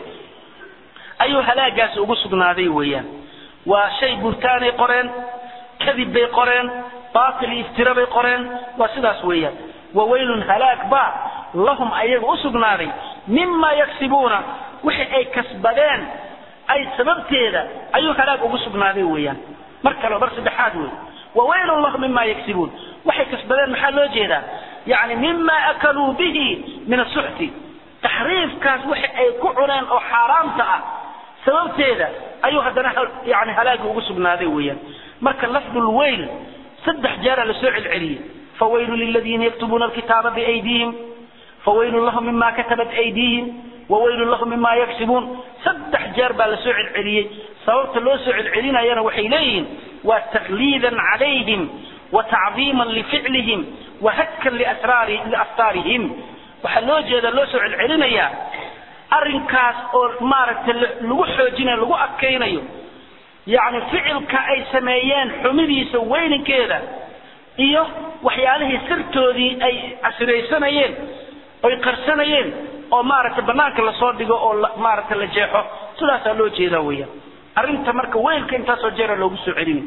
Speaker 2: ayuu halaagaasi ugu sugnaaday weeyaan waa shay burtaanay qoreen kadib bay qoreen baatil iyo iftira bay qoreen waa sidaas weeyaan wawaylun halaag baa lahum ayaga u sugnaaday mima yaksibuuna wixii ay kasbadeen ay sababteeda ayuu halaag ugu sugnaaday weeyaan mar kale mar saddexaad wey wawaylun lahum mima yaksibuun waxay kasbadeen maxaa loo jeedaa yani mima akaluu bihi min asuxti taxriifkaas wixi ay ku cuneen oo xaaraamta ah sababteeda ayuu haddana yani halaagi ugu sugnaaday weeyaan marka lafdulweyl saddex jeera lasoo celceliyey fawaylu liladiina yaktubuuna alkitaaba biaydiihim fawaylun lahum mima katabat aydiihim wawaylun lahum mima yaksibuun saddex jeer baa lasoo celceliyey sababta loo soo celcelinayana waxay leeyihiin waa takliidan calayhim watacdiiman lificlihim wahadkan liaftaarihim waxaa loo jeeda loo soo celcelinayaa arrinkaas oo maaragtay lagu xoojinayo lagu adkaynayo yacni ficilka ay sameeyeen xumidiisa weyninkeeda iyo waxyaalihii sirtoodii ay casiraysanayeen oy qarsanayeen oo maaragtay banaanka lasoo dhigo oo maaragtay la jeexo sidaasaa loo jeedaa weeyaan arrinta marka weylka intaasoo jeera loogu soo celinayo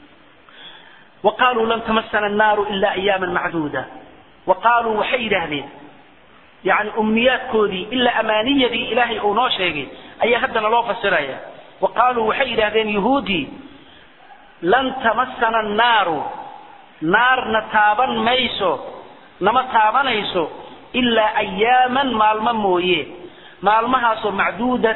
Speaker 2: وقالوا لن تمسنا النار إلا أياما معدودة وقالوا وحي يدهدين يعني أمنيات كودي إلا أمانية دي إلهي أو نوشيغي أي هدنا الله فسرايا وقالوا وحي يدهدين يهودي لن تمسنا النار نار نتابا ميسو نما تابا نيسو إلا أياما مالما مويه مالما سو معدودة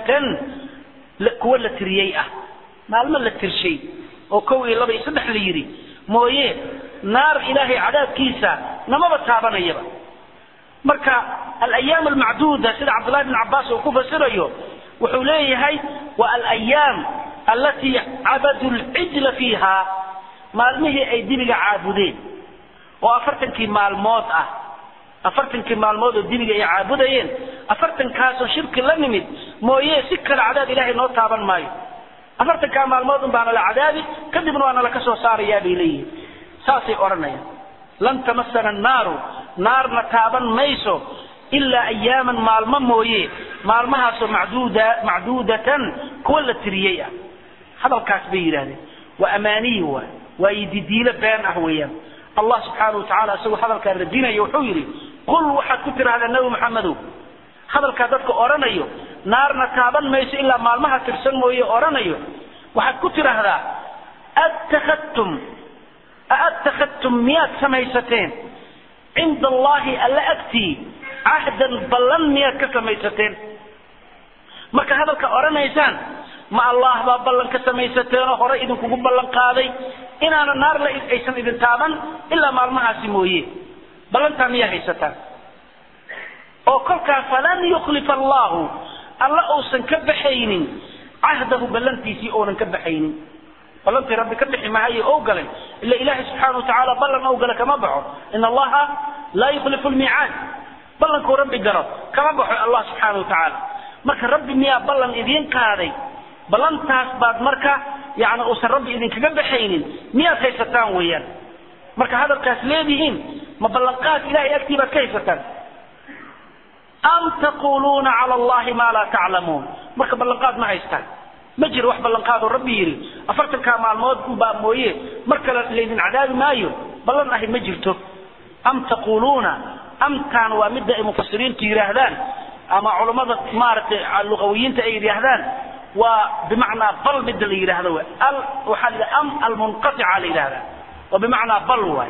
Speaker 2: كوى لتريئة مالما لترشي oo kow iyo laba iyo saddex la yidhi mooye naar ilaahay cadaabkiisa namaba taabanayaba marka alayaam almacduuda sida cabdullahi bn cabaas uu ku fasirayo wuxuu leeyahay wa alayaam allatii cabadu lcijla fiiha maalmihii ay dibiga caabudeen oo afartankii maalmood ah afartankii maalmood oo dibiga ay caabudayeen afartankaasoo shirki la nimid mooye si kale cadaab ilaahay noo taaban maayo afartankaa maalmood un baana la cadaabi kadibna waana laka soo saarayaa bay leeyihin saasay odhanayaan lan tamasana annaaru naarna taaban mayso ilaa ayaaman maalmo mooye maalmahaasoo macduuda macduudatan kuwa la tiriyey ah hadalkaas bay yidhahdeen waa amaaniyi waay waa ididiilo been ah weeyaan allah subxaana watacaala isagoo hadalkaa radinaya wuxuu yidhi qul waxaad ku tidhahdaa nebi maxamedow hadalkaa dadka odhanayo naarna taaban mayso ilaa maalmaha tirsan mooye odhanayo waxaad ku tidhaahdaa attakhadtum aadtakhadtum miyaad samaysateen cinda allahi alla agtii cahdan ballan miyaad ka samaysateen marka hadalka odhanaysaan ma allah baa ballan ka samaysateen oo hore idinkugu ballan qaaday inaana naar la aysan idin taaban ilaa maalmahaasi mooye ballantaa miyaa haysataan oo kolkaa falan yukhlifa allahu alla uusan ka baxaynin cahdahu ballantiisii oonan ka baxaynin ballantii rabbi ka bixi mahayo ou galay ila ilaahay subxaana watacaala ballan ou gala kama baxo in allaha laa yukhlifu lmiicaad ballankuu rabbi galo kama baxo allah subxaana watacaala marka rabbi miyaa ballan idiin qaaday ballantaas baad marka yani uusan rabbi idinkaga baxaynin miyaad haysataan weeyaan marka hadalkaas leedihiin ma ballanqaad ilahay agtii baad ka haysataan am taquluuna cala allahi maa laa taclamuun marka ballanqaad ma haystaan ma jiro wax ballanqaadoo rabbi yidhi afartankaa maalmood unbaa mooye mar kale laydin cadaabi maayo ballan ahi ma jirto am taquluuna amtaan waa midda ay mufasiriintu yidhaahdaan ama culammada maaragtay luqawiyiinta ay yidhaahdaan waa bimacnaa bal midda la yidhaahdo w al waxaa la yidhaha am almunqatica la yidhahdaa waa bimacnaa bal waay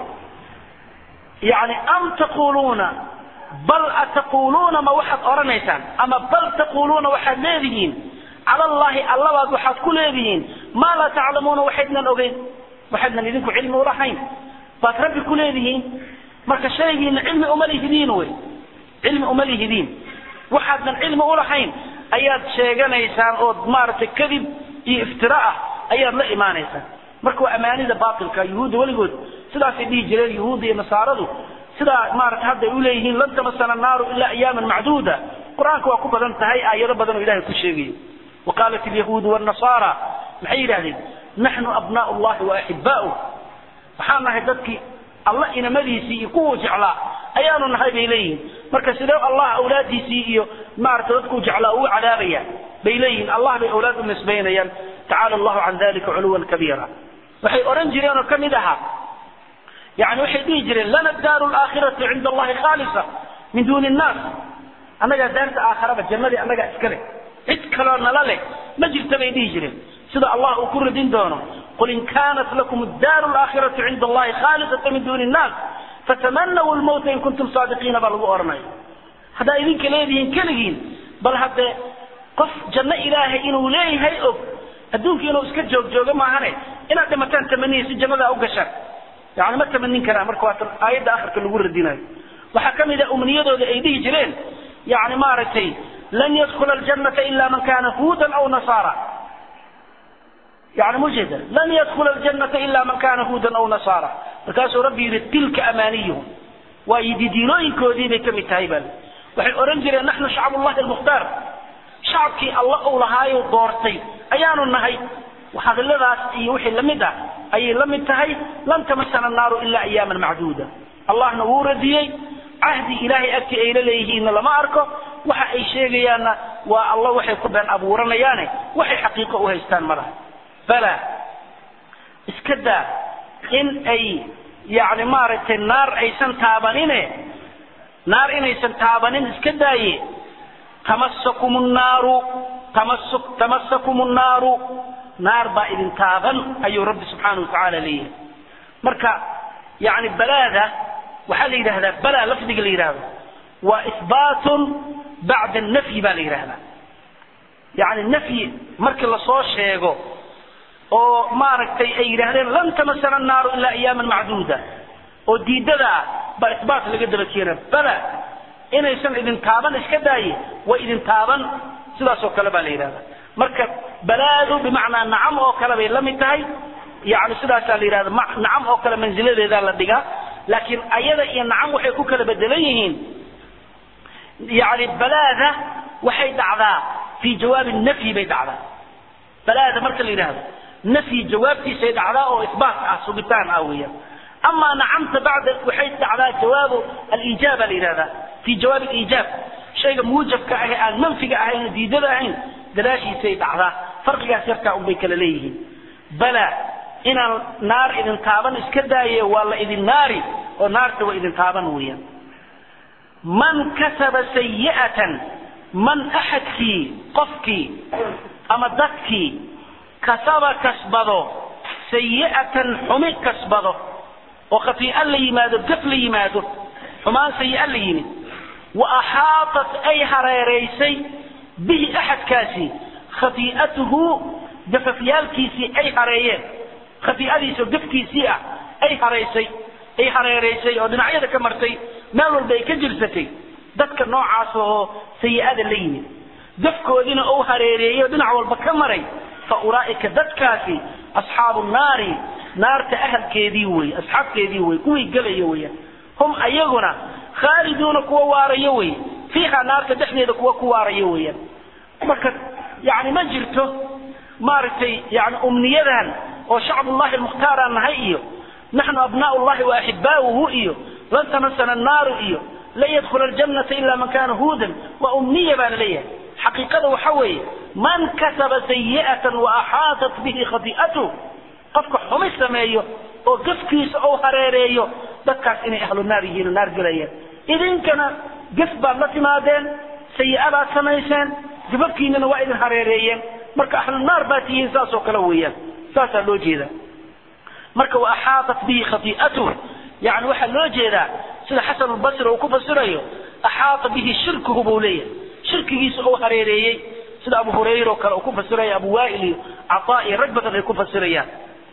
Speaker 2: yani am taquluuna bal ataquluuna ma waxaad odhanaysaan ama bal taquluuna waxaad leedihiin cala allahi allabaad waxaad ku leedihiin maa laa taclamuuna waxaydnan ogeyn waxaydnan idinku cilmi ulahayn baad rabbi ku leedihiin marka shaygiina cilmi uma lihidiin wey cilmi uma lihidiin waxaadnan cilmi ulahayn ayaad sheeganaysaan ood maaragtay kadib iyo iftira ah ayaad la imaanaysaan marka waa amaanida baatilka yuhuudda weligood sidaasay dhihi jireen yuhuudda iyo nasaaradu sidaa maarata hadday uleeyihiin lan tamasana naaru ilaa ayaaman macduuda qur-aanka waa ku badan tahay aayado badan oo ilahay ku sheegayo waqaalat alyahuudu wاnnasaara maxay yidhahdeen naxnu abnaء llahi waaxibaa'u waxaan nahay dadkii alla inamadiisii iyo kuwuu jeclaa ayaanu nahay bay leeyihiin marka sidee allah awlaadiisii iyo maarata dadkuu jeclaa uu cadaabaya bay leeyihiin allah bay awlaad u nisbaynayaan tacaala allahu can dalika culuwan kabiira waxay odhan jireen oo ka mid ahaa yani waxay dhihi jireen lana daaru laakhiratu cinda allahi khaalisa min duuni nnaas annagaa daarta aakharaba jannadii annagaa iska leh cid kaloo nala leh ma jirta bay dhihi jireen sida allah uu ku radin doono qul in kaanat lakum daaru laakhiratu cinda allahi khaalisata min duuni nnaas fatamanaw lmawta in kuntum saadiqiina baa lagu odhanaya haddaa idinka leedihiin keligiin bal haddee qof janno ilaahay inuu leeyahay og adduunka inuu iska joog jooga maahane inaad dhimataan tamaniya si jannadaa u gashaan yani ma tamanin karaan marka waa aayadda akhirka lagu radinayo waxaa ka mid a umniyadooda ay dhihi jireen yani maaragtay lan yadkula aljannata ila man kana huudan aw nasaara yani mujeeda lan yadkula aljannata ila man kana huudan aw nasaara markaasuu rabbi yidhi tilka amaaniyuhum waa yididiilooyinkoodii bay ka mid tahay baa waxay odhan jireen naxnu shacbullahi almukhtaar shacabkii alla uu lahaayo doortay ayaanu nahay hadaladaas iyo wixii lamid ah ayay la mid tahay lan tamasana naaru ilaa ayaaman macduuda allahna wuu radiyey cahdi ilaahay agtii ay la leeyihiinna lama arko waxa ay sheegayaanna waa alla waxay ku been abuuranayaane waxay xaqiiqo u haystaan ma laha bala iska daa in ay yani maaragtay naar aysan taabanine naar inaysan taabanin iska daaye tamasakum nnaaru tamasuk tamasakum nnaaru naar baa idin taaban ayuu rabbi subxaana watacaala leeyahay marka yani balaada waxaa la yidhahdaa bala lafdiga la yidhahdo waa isbaatun bacda nafyi baa la yidhahdaa yani nafyi markii lasoo sheego oo maaragtay ay yidhaahdeen lan tamasana naaru ilaa ayaaman macduuda oo diidada ah baa isbaat laga daba keena bala inaysan idin taaban iska daaye way idin taaban sidaasoo kale baa la yidhahdaa marka balaadu bimacnaa nacam oo kale bay la mid tahay yani sidaasaa la yidhahda nacam oo kale mansiladeedaa la dhigaa laakiin ayada iyo nacam waxay ku kala bedelan yihiin yani balaada waxay dhacdaa fii jawaabi nafyi bay dhacdaa balaada marka la yidhahdo nafyi jawaabtiisay dhacdaa oo isbaat ah sugitaan ah weeyaan amaa nacamta bacda waxay dhacdaa jawaabu aliijaaba la yidhahdaa fii jawaabi aliijaab shayga muujabka ah ee aan manfiga ahayn oo diidada ahayn gadaashiisay dhacdaa farqigaas yarkaa unbay kala leeyihiin bala inaan naar idin taaban iska daaye waa la idin naari oo naarta waa idin taaban weeyaan man kasaba sayi'atan man axadkii qofkii ama dadkii kasaba kasbado sayi'atan xumi kasbado oo khatii'a la yimaado gaf la yimaado xumaan sayi'a la yimid wa axaatat ay hareeraysay bihi axadkaasi khatii'atuhu gafafyaalkiisii ay hareeyeen khatii'adiisa oo gafkiisii ah ay hareysay ay hareeraysay oo dhinacyada ka martay meel walba ay ka jirsatay dadka noocaas oo sayi'ada la yimid gafkoodiina uu hareereeyey oo dhinac walba ka maray fa ulaa'ika dadkaasi asxaabu naari naarta ahalkeedii wey asxaabteedii wey kuwii gelaya weeyaan hum ayaguna khaaliduuna kuwa waarayo wey fiiha naarta dhexdeeda kuwa ku waarayo weeyaan marka yani ma jirto maaragtay yani umniyadan oo shacbullahi almukhtaar aan nahay iyo naxnu abnaau llahi wa axibaauhu iyo lan tamasana annaaru iyo lan yadkhula aljannata ila man kana huudan waa umniya baa la leeyahay xaqiiqada waxa weeye man kasaba sayi'atan wa axaatat bihi khati'atuh qofka xumi sameeyo oo gafkiisa ou hareereeyo dadkaas inay ahlu naar yihiin oo naar gelayaan idinkana gaf baad la timaadeen sayi'adaad samayseen gababkiinana waa idin hareereeyeen marka ahlu naar baad tihiin saas oo kale weeyaan saasaa loo jeedaa marka wa axaatat bihi khati'atuh yani waxaa loo jeedaa sida xasan albasri uu ku fasirayo axaata bihi shirkuhu buu leeyahay shirkigiisa ou hareereeyey sida abu hurayra oo kale uu ku fasiraya abu waa'il iyo cataa iyo rag badan ay ku fasirayaan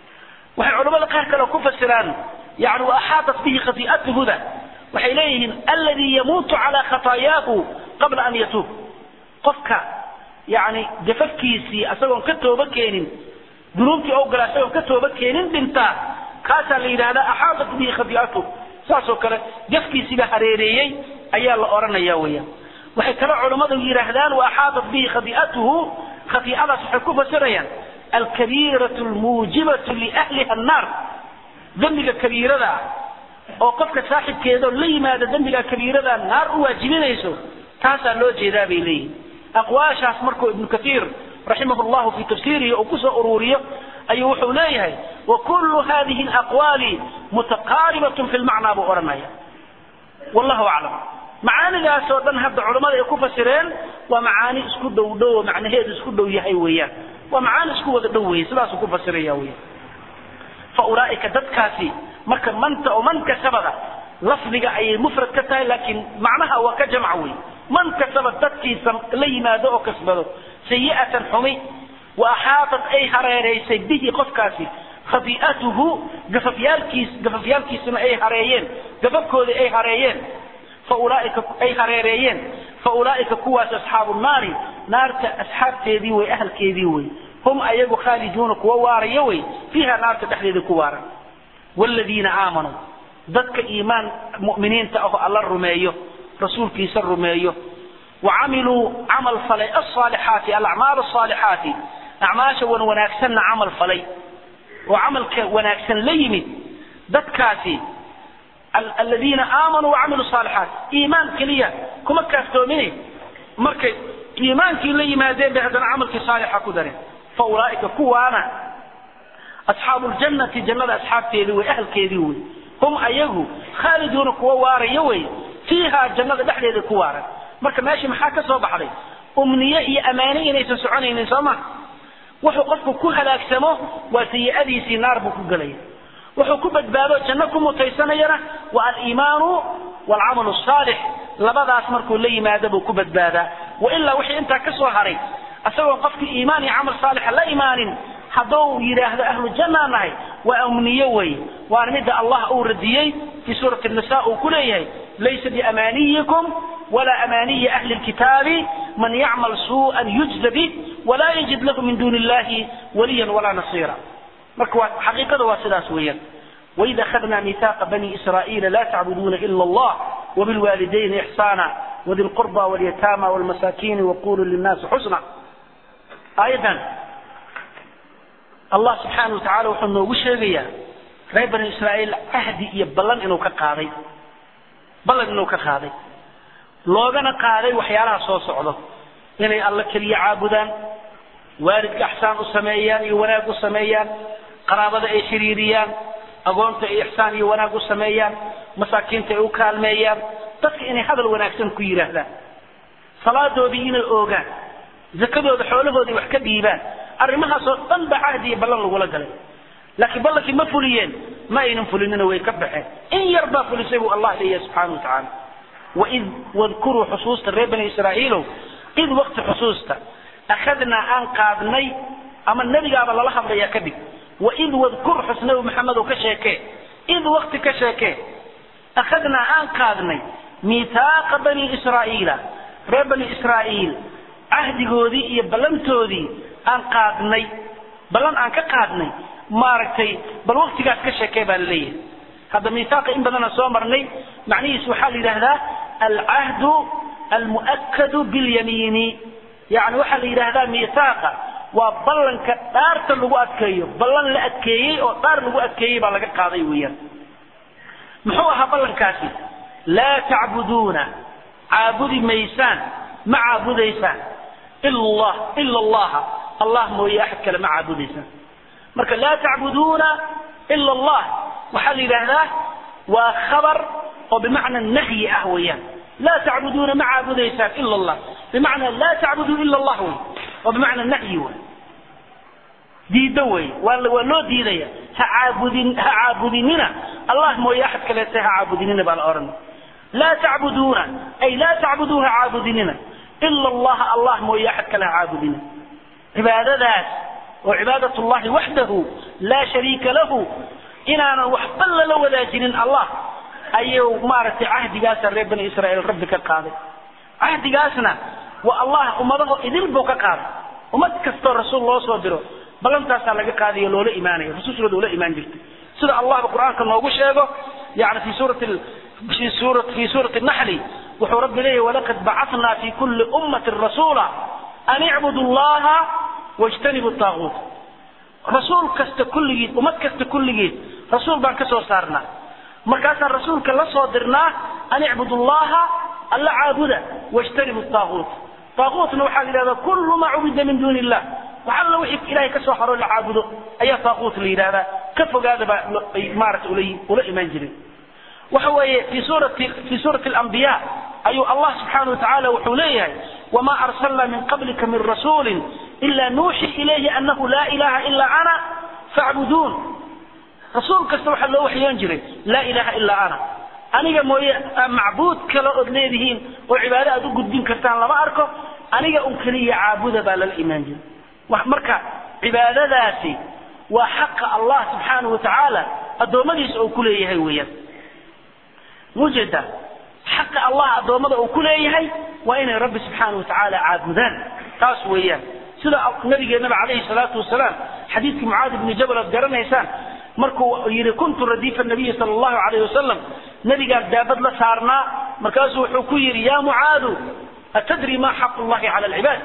Speaker 2: waxay culamada qaar kale ku fasiraan yani wa axaatat bihi khati'atuhuda waxay leeyihiin alladii yamuutu calaa khataayaahu qabla an yatuub qofka yani gafafkiisii asagoon ka tooba keenin dunuubtii oo gala asagoon ka tooba keenin dhintaa kaasaa la yidhahdaa axaatat bihi khati'atuh saasoo kale gafkiisiiba hareereeyey ayaa la odhanaya weeyaan waxay kale culammadu yidhaahdaan wa axaatat bihi khati'atuhu khati'adaas waxay ku fasirayaan alkabiiratu almuujibatu liahliha annaar dembiga kabiirada ah oo qofka saaxibkeeda oo la yimaada dembiga kabiirada naar u waajibinayso taasaa loo jeedaa bay leeyihin aqwaashaas markuu ibnu kaiir raximah llahu fi tafsiirihi uu kusoo ururiyo ayuu wuxuu leeyahay wa kullu hadihi alaqwaali mutaqaaribatun fi lmacnaa buu odhanaya wallahu aclam macaanidaas oo dhan hadda culammada ay ku fasireen waa macaani isku dhow dhow oo macnaheedu isku dhow yahay weeyaan waa macaani isku wada dhow weeye sidaasuu ku fasiraya weyan fa ulaa'ika dadkaasi marka manta oo man kasabada lafdiga ayay mufrad ka tahay laakiin macnaha waa ka jamca wey man kasaba dadkiisa la yimaado oo kasbado sayi'atan xumi wa axaatat ay hareeraysay bihi qofkaasi khati'atuhu gafafyaalkiis gafafyaalkiisuna ay hareeyeen gafafkoodii ay hareeyeen fa ulaaika ay hareereeyeen fa ulaa'ika kuwaas asxaabu naari naarta asxaabteedii wey ahalkeedii wey hum ayagu khaaliduuna kuwa waaraya wey fiiha naarta dhexdeeda ku waaran waaladiina aamanuu dadka iimaan mu'miniinta ahoo alla rumeeyo rasuulkiisa rumeeyo wa camiluu camal falay alsaalixaati alacmaal asaalixaati acmaasha wan wanaagsanna camal falay oo camalka wanaagsan la yimid dadkaasi aladiina aamanuu wacamiluu saalixaat iimaan keliya kuma kaaftoomine markay iimaankii la yimaadeen bay haddana camalkii saalixa ku dareen fa ulaa'ika kuwaana asxaabu ljannati jannada asxaabteedii wey ahalkeedii wey hum ayagu khaaliduuna kuwa waaraya wey fiiha jannada dhexdeeda ku waaran marka meesha maxaa ka soo baxday umniye iyo ammaane inaysan soconaynin soo ma wuxuu qofku ku halaagsamo waa sayi'adiisii naar buu ku gelaya wuxuu ku badbaado janno ku mutaysanayana waa aliimaanu waalcamalu asaalix labadaas markuu la yimaado buu ku badbaadaa wailaa wixii intaa ka soo haray isagoon qofkii iimaan iyo camal saalixa la imaanin hadduu yidhaahdo ahlu jannaa nahay waa umniye wey waana midda allah uu radiyey fii suurati nisa uu ku leeyahay laysa biamaaniyikum walaa amaaniyi ahli lkitaabi man yacmal suu'an yujza bih walaa yajid lahu min duuni illahi waliyan walaa nasiira marka waa xaqiiqada waa sidaas weeyaan وإذا أخذنا ميثاق بني إسرائيل لا تعبدون إلا الله وبالوالدين إحسانا وذي القربى واليتامى والمساكين وقولوا للناس حسنا أيضا الله سبحانه وتعالى وحنه وشيغيا reer bani israa'iil ahdi iyo ballan inuu ka qaaday ballan inuu ka qaaday loogana qaaday waxyaalaha soo socdo inay alla keliya caabudaan waalidka axsaan u sameeyaan iyo wanaag u sameeyaan qaraabada ay xiriiriyaan agoonta ay ixsaan iyo wanaag u sameeyaan masaakiinta ay u kaalmeeyaan dadka inay hadal wanaagsan ku yidhaahdaan salaadoodii inay oogaan zakadooda xoolahoodii wax ka dhiibaan arrimahaasoo dhan ba cahdi iyo ballan lagula galay laakiin ballankii ma fuliyeen ma aynan fulinina way ka baxeen in yar baa fulisay buu allah leeyahay subxaana wa tacaala waid wadkuruu xusuusta reer bani israa'iilow id wakti xusuusta akhadnaa aan qaadnay ama nebigaaba lala hadlayaa ka dhig waid wadkur xus nabi maxamed oo ka sheekee id wakti ka sheekee akhadnaa aan qaadnay miithaaqa bani israa'iila reer bani israa'iil cahdigoodii iyo ballantoodii aan qaadnay ballan aan ka qaadnay maaragtay bal waktigaas ka sheekee baa la leeyahay hadda miithaaqa in badana soo marnay macnihiis waxaa la yidhaahdaa alcahdu almu'akadu bilyamiini yani waxaa la yidhaahdaa miithaaqa waa ballanka dhaarta lagu adkeeyo ballan la adkeeyey oo dhaar lagu adkeeyey baa laga qaaday weeyaan muxuu ahaa ballankaasi laa tacbuduuna caabudi maysaan ma caabudaysaan ila ila allaha allah mooye axad kale ma caabudaysaan marka laa tacbuduuna ila allah waxaa la yidhaahdaa waa khabar oo bimacna nahyi ah weeyaan laa tacbuduuna ma caabudaysaan ila allah bimacnaa laa tacbuduu ila allah wey oo bimacna nahyi wey diiddo wey waa waa loo diidaya ha caabudin ha caabudinina allah mooye axad kaleete ha caabudinina baa la odhan laa tacbuduuna ay laa tacbuduu ha caabudinina ila allaha allah mooye axad kale ha caabudinina cibaadadaas oo cibaadat llahi waxdahu laa shariika lahu inaanan waxba lala wadaajinin allah ayuu maaragtay cahdigaasa reer bani israa'iil rabbi ka qaaday cahdigaasna waa allah ummadaho idil buu ka qaaday ummad kastoo rasuul loo soo diro ballantaasaa laga qaadayo loola imaanayo rasuushooda ula imaan jirtay sida allahba qur'aanka noogu sheego yani fi suurati fi suura fi suurati naxli wuxuu rabbi leeyahy walaqad bacathnaa fi kulli ummatin rasuula an icbudu allaha wajtanibu taaguut rasuul kasta kulligiis ummad kasta kulligiis rasuul baan ka soo saarnaa markaasaan rasuulka la soo dirnaa an icbudu allaha alla caabuda wajtanibu taaguut taaguutna waxaa la yidhahdaa kullu maa cubida min duuni illah wax alla wixii ilahay ka soo haro la caabudo ayaa taaguut la yidhahdaa ka fogaada baa ay maarata ula ula imaan jireen waxa weeye fi suurati fi suurati alambiya ayuu allah subxaana wa tacaala wuxuu leeyahay wama arsalna min qablika min rasuulin ila nuuxi ilayhi anahu laa ilaha ila ana facbuduun rasuul kasta waxaa loo waxyoon jiray laa ilaha ilaa ana aniga mooye macbuud kale ood leedihiin oo cibaado aad u gudbin kartaan lama arko aniga un keliya caabuda baa lala imaan jiray marka cibaadadaasi waa xaqa allah subxaanahu wa tacaala addoommadiisa uu ku leeyahay weeyaan mujeda xaqa allah addoommada uu ku leeyahay waa inay rabbi subxaanahu wa tacaala caabudaan taas weeyaan sida nabigeenaba calayhi salaatu wasalaam xadiidkii mucaadi bni jabal aad garanaysaan markuu yidhi kuntu radiifa nabiyi sala allahu calayh wasalam nabigaan daabad la saarnaa markaasuu wuxuu ku yidhi yaa mucaadu atadri ma xaqu llahi cala alcibaad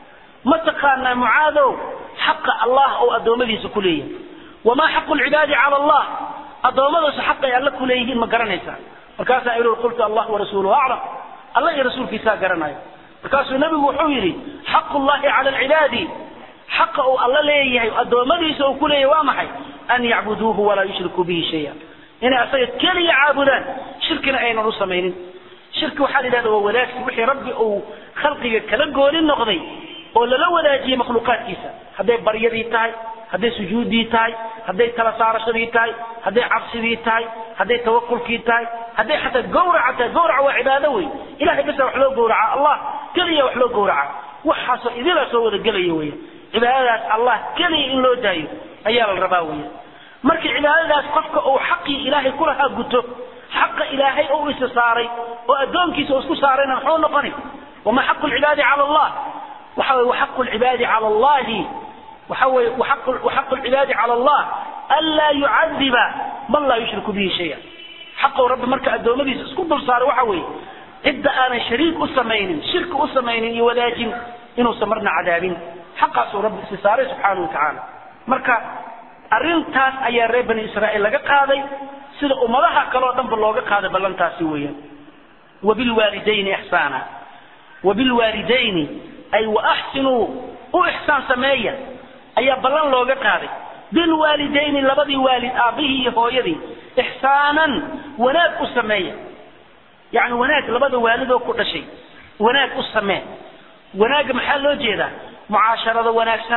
Speaker 2: ma taqaanaa mucaadow xaqa allah oo addoommadiisa ku leeyahay wamaa xaqu lcibaadi cala allah addoommadasu xaqay alle ku leeyihiin ma garanaysaa markaasaa ihi qultu allah warasuuluhu aclam alla iyo rasuulkiisaa garanayo markaasuu nebigu wuxuu yidhi xaqu llahi cala alcibaadi xaqa uu alla leeyahay addoommadiisa uu ku leeyahay waa maxay an yacbuduuhu walaa yushrikuu bihi shaya inay asaga keliya caabudaan shirkina aynan u samaynin shirki waxaa la yidhahda waa wadaagsi wixii rabbi uu khalqiga kala gooni noqday oo lala wadaajiyey makhluuqaadkiisa hadday baryadii tahay hadday sujuuddii tahay hadday tala saarashadii tahay hadday cabsidii tahay hadday tawakulkii tahay hadday xataa gawraca tahay gawraca waa cibaado wey ilahay basa wax loo gawraca allah keliya wax loo gawraca waxaasoo idila soo wada gelaya weya cibaadadaas allah keliya in loo daayo ayaa la rabaa weya marka cibaadadaas qofka uu xaqii ilaahay kulahaa guto xaqa ilaahay oo isa saaray oo addoonkiisa uu isku saarayna muxuu noqoni wama xaqu lcibaadi cala allah waxa weye waxaqu lcibaadi cala allahi waxa weye waxaqu lcibaadi cala allah anlaa yucadiba man laa yushriku bihi shaya xaqou rabbi marka addoommadiisa isku dul saaray waxa weeye cidda aanan shariik u samaynin shirki u samaynin iyo wadaajin inuusan marna cadaabin xaqaasuu rabbi isi saaray subxaanahu wa tacaala marka arrintaas ayaa reer bani israa'iil laga qaaday sida ummadaha kale oo dhanba looga qaaday ballantaasi weeyaan wabilwaalidayni ixsaana wabilwaalidayni ay waaxsinuu u ixsaan sameeya ayaa ballan looga qaaday bilwaalidayni labadii waalid aabbihii iyo hooyadii ixsaanan wanaag u sameeya yacni wanaag labada waalidoo ku dhashay wanaag u samee wanaagga maxaa loo jeedaa mucaasharada wanaagsan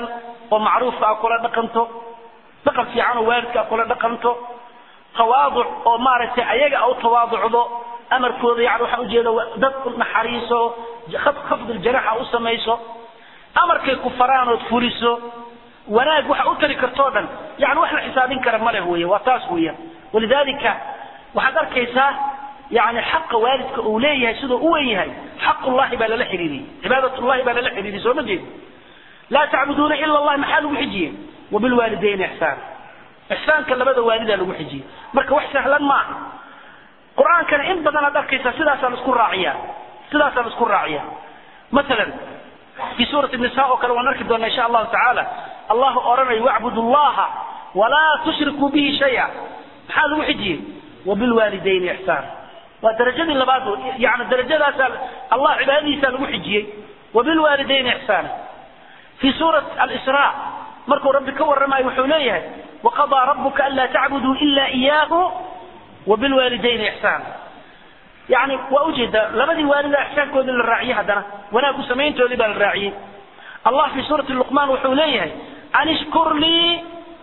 Speaker 2: oo macruufka a kula dhaqanto dhaqan fiican oo waalidka a kula dhaqanto tawaaduc oo maaragtay ayaga a u tawaaducdo amarkooda yani waxaan ujeeda dad naxariiso khafduljanaaxa u samayso amarkay ku faraan ood fuliso wanaag waxa u tari kartoo dhan yani wax la xisaabin kara ma leh wey waa taas weeyaan walidalika waxaad arkaysaa yani xaqa waalidka uu leeyahay siduu u wen yahay xaqullahi baa lala xiriiriyey cibaadatullahi baa lala xiriiriyey soo ma jeed laa tacbuduuna ila allah maxaa lagu xijiyey wabilwaalidayni ixsaan ixsaanka labada waalidaa lagu xijiyey marka wax sahlan ma aha qur-aankana in badan aad arkaysaa sidaasaa laisku raaciya sidaasaa laisku raaciya masalan في سورة النساء وكان ونركي دون إن شاء الله تعالى الله أرني واعبدوا الله ولا تشركوا به شيئا هذا وحجي وبالوالدين إحسان ودرجة اللي بعده يعني درجة سال الله عبادي سال وحجي وبالوالدين إحسان في سورة الإسراء مركو ربك ورما يوحونيه وقضى ربك ألا تعبدوا إلا إياه وبالوالدين إحسان يعني وأجد لمدي والد إحسان كود للراعي هذا وأنا أقول سمين تولي بالراعي الله في سورة اللقمان وحوليه أن اشكر لي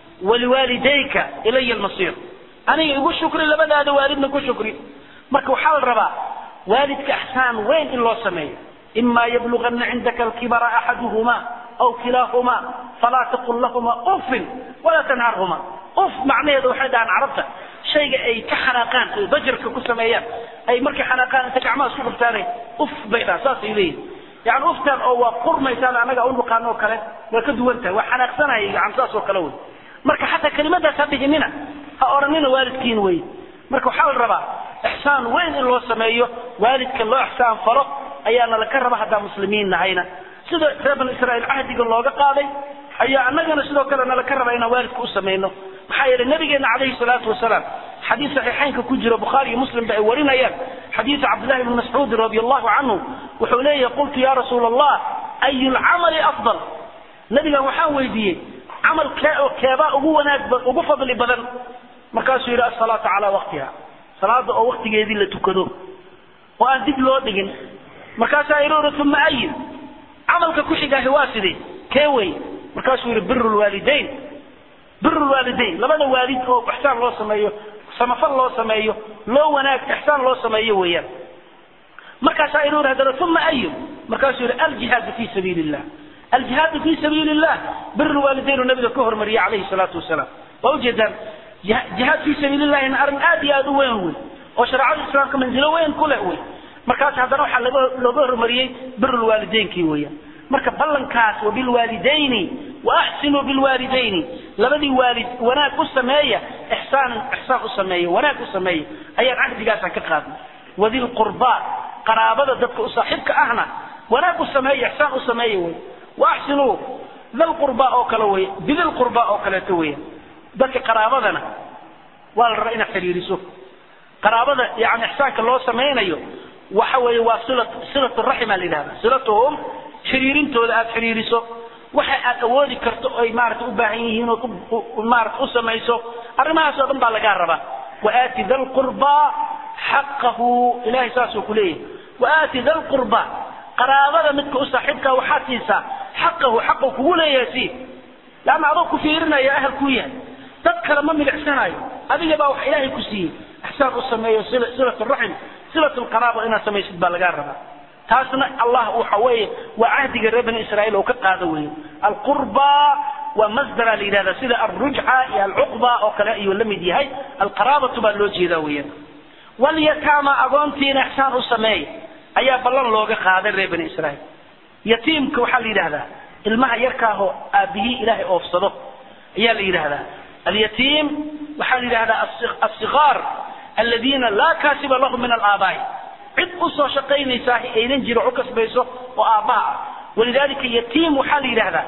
Speaker 2: ولوالديك إلي المصير أنا يقول شكري لمدى هذا والدنا يقول شكري مركو حال ربا والدك إحسان وين إلا سمي إما يبلغن عندك الكبر أحدهما أو كلاهما فلا تقل لهما أف ولا تنهرهما أف معناه ذو حدا عن عرفته shayga ay ka xanaaqaan ay bajarka ku sameeyaan ay markay xanaaqaan inta gacmaha isku dhuftaanay uf bay dhaa saasay leeyihin yani uftaan oo waa qurmaysaan anaga u naqaano oo kale waa ka duwan tahay waa xanaaqsanaya yani saas oo kale wey marka xataa kelimadaas ha dhihinina ha odhanina waalidkiin wey marka waxaa la rabaa ixsaan weyn in loo sameeyo waalidka loo ixsaan falo ayaana laka raba haddaa muslimiin nahayna sida reer banu israa'iil cahdiga looga qaaday ayaa annagana sidoo kale nalaka raba inaan waalidka u samayno maxaa yeelay nabigeena calayhi salaatu wasalaam xadiis saxiixaynka ku jiro bukhaari iyo muslim ba ay warinayaan xadiisa cabdillahi bni mascuudin radi allahu canhu wuxuu leeyahay qultu ya rasuula allah ayu lcamali afdal nabigan waxaan weydiiyey camal kee oo keebaa ugu wanaag ugu fadli badan markaasuu yidhi asalaatu calaa waqtiha salaada oo waqtigeedii la tukado oo aan dib loo dhigin markaasaa ihi uma ayin camalka ku xigaahi waa sidee kee wey markaasuu yidhi biru lwaalidayn biru lwaalidayn labada waalid oo ixsaan loo sameeyo samafal loo sameeyo loo wanaag ixsaan loo sameeyo weeyaan markaasaa inuu haddana uma ayu markaasuu yidhi aljihaadu fi sabiili illah aljihaadu fi sabiili illah biru lwaalidayn uu nabiga ka hormariyey calayhi salaatu wasalaam waa ujeedaan jihaad fi sabiili llahina arrin aad iyo aad u weyn wey oo shareecada islaamka manzilo weyn ku leh wey markaas haddana waxaa laga looga hormariyey biru lwaalidaynkii weeyaan marka ballankaas wabilwaalidayni waaxsinuu bilwaalidayni labadii waalid wanaag u sameeya ixsaanan ixsaan u sameeya wanaag u sameeya ayaan cahdigaasaan ka qaadnay wadil qurbaa qaraabada dadka u saaxiibka ahna wanaag u sameeya ixsaan u sameeya wey waaxsinuu dal qurbaa oo kale wey bidil qurbaa oo kaleeto weya dadka qaraabadana waa la rabaa inaad xiriiriso qaraabada yani ixsaanka loo samaynayo waxa weeye waa silat silatu raxima la yidhahda silatuhum xiriirintooda aad xiriiriso waxa aad awoodi karto ay maarata u baahan yihiin oo maarata u samayso arrimahaas oo dhan baa lagaa rabaa waaati da lqurbaa xaqahu ilahay saasuu ku leeyahay waaati da lqurbaa qaraabada midka u saaxiibkaa waxaad siisaa xaqahu xaqu kugu leeyahay sii leanna adoo ku fiirinaya ahal kuu yahay dad kale ma milicsanayo adiga baa wax ilaahay ku siiyey ixsaan u sameeyo silat raxim silat lqaraaba inaad samaysid baa lagaa rabaa taasna allah waxa weeye waa cahdiga reer bani israa'iil oo ka qaado weeye alqurba waa masdara la yidhahda sida alrujca iyo alcuqba oo kale ayuu la mid yahay alqaraabatu baa loo jeedaa weeyaan walyataama agoontiina ixsaan u sameeya ayaa ballan looga qaaday reer bani israa'iil yatiimka waxaa la yidhahdaa ilmaha yarkaahoo aabihii ilaahay oofsado ayaa la yidhahdaa alyatiim waxaa la yidhahdaa asigaar aladiina laa kaasiba lahum min alaabaa'i cid u soo shaqaynaysaa aynan jiro u kasbayso oo aabbaha ah walidaalika yatiim waxaa la yidhahdaa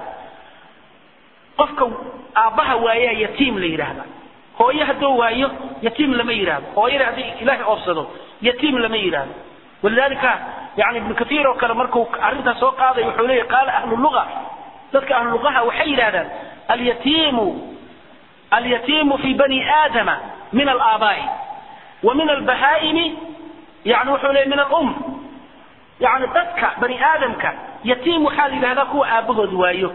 Speaker 2: qofka aabbaha waayaa yatiim la yidhaahdaa hooye hadduu waayo yatiim lama yidhahdo hooyada haddii ilaahay oofsado yatiim lama yidhahdo walidaalika yani ibnu kathiir oo kale markuu arrintaas soo qaaday wuxuu leeyahy qaala ahlu luga dadka ahlu lugaha waxay yidhahdaan alyatiimu alyatiimu fi bani aadama min alaabaa'i wa min albahaa'imi yani wuxuu leeyahy min alum yani dadka bani aadamka yatiim waxaa la yidhahdaa kuwa aabbahood waayo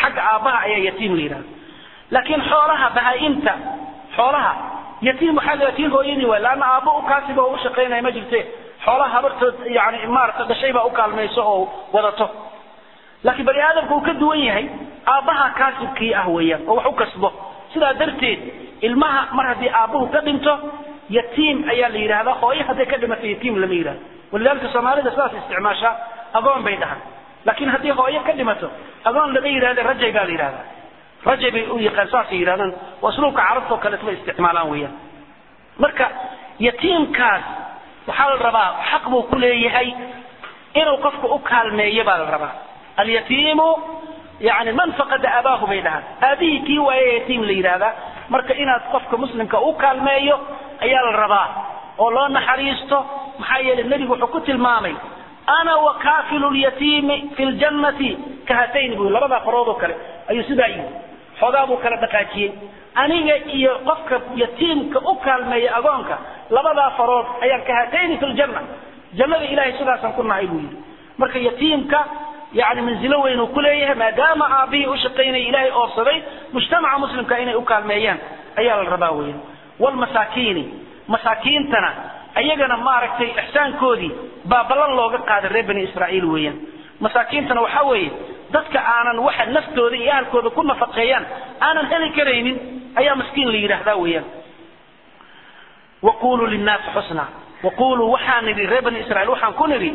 Speaker 2: xagga aabbaha ayaa yatiim la yidhahda laakiin xoolaha bahaa-imta xoolaha yatiim waxaa la tii hooyadii waay laanna aabbo u kaasiba oo u shaqaynaya ma jirte xoolaha habartood yani maarata dhashay baa u kaalmayso oo wadato laakiin bani aadamka uu ka duwan yahay aabbaha kaasibkii ah weeyaan oo wax u kasbo sidaa darteed ilmaha mar haddii aabbuhu ka dhinto yatiim ayaa la yidhahdaa hooyo hadday ka dhimato yatiim lama yidhahdo walidaalika soomaalida sidaas isticmaashaa agoon bay dhahan laakiin haddii hooyo ka dhimato agoon lama yidhahda rajay baa la yidhahdaa rajay bay u yaqaan saasay yidhahdaan waa asluubka carabta oo kaleeto bay isticmaalaan weeyaan marka yatiimkaas waxaa la rabaa xaq buu ku leeyahay inuu qofka u kaalmeeyo baa la rabaa alyatiimu yani man faqada abaahu bay dhahaan aabihii kii waaye yatiim la yidhaahdaa marka inaad qofka muslimka u kaalmeeyo ayaa la rabaa oo loo naxariisto maxaa yeelay nebigu wuxuu ku tilmaamay ana wakaafilu lyatiimi fi ljannati kahatayn buu labadaa farood oo kale ayuu sidaa yidhi xoogaa buu kala dhaqaajiyey aniga iyo qofka yatiimka u kaalmeeya agoonka labadaa farood ayaan kahatayni fi ljanna jannada ilahay sidaasaan ku nahay buu yidhi marka yatiimka yani manzilo weyn uu ku leeyahay maadaama aabbihii u shaqaynaya ilaahay oobsaday mujtamaca muslimka inay u kaalmeeyaan ayaa la rabaa weyan wlmasaakiini masaakiintana ayagana maaragtay ixsaankoodii baa ballan looga qaaday reer bani israa'iil weeyaan masaakiintana waxaa weeye dadka aanan waxa naftooda iyo ahalkooda ku nafaqeeyaan aanan heli karaynin ayaa maskiin la yidhaahdaa weeyaan waquluu linnaasi xusna waquluu waxaan nidhi reer bani israiil waxaan ku nidhi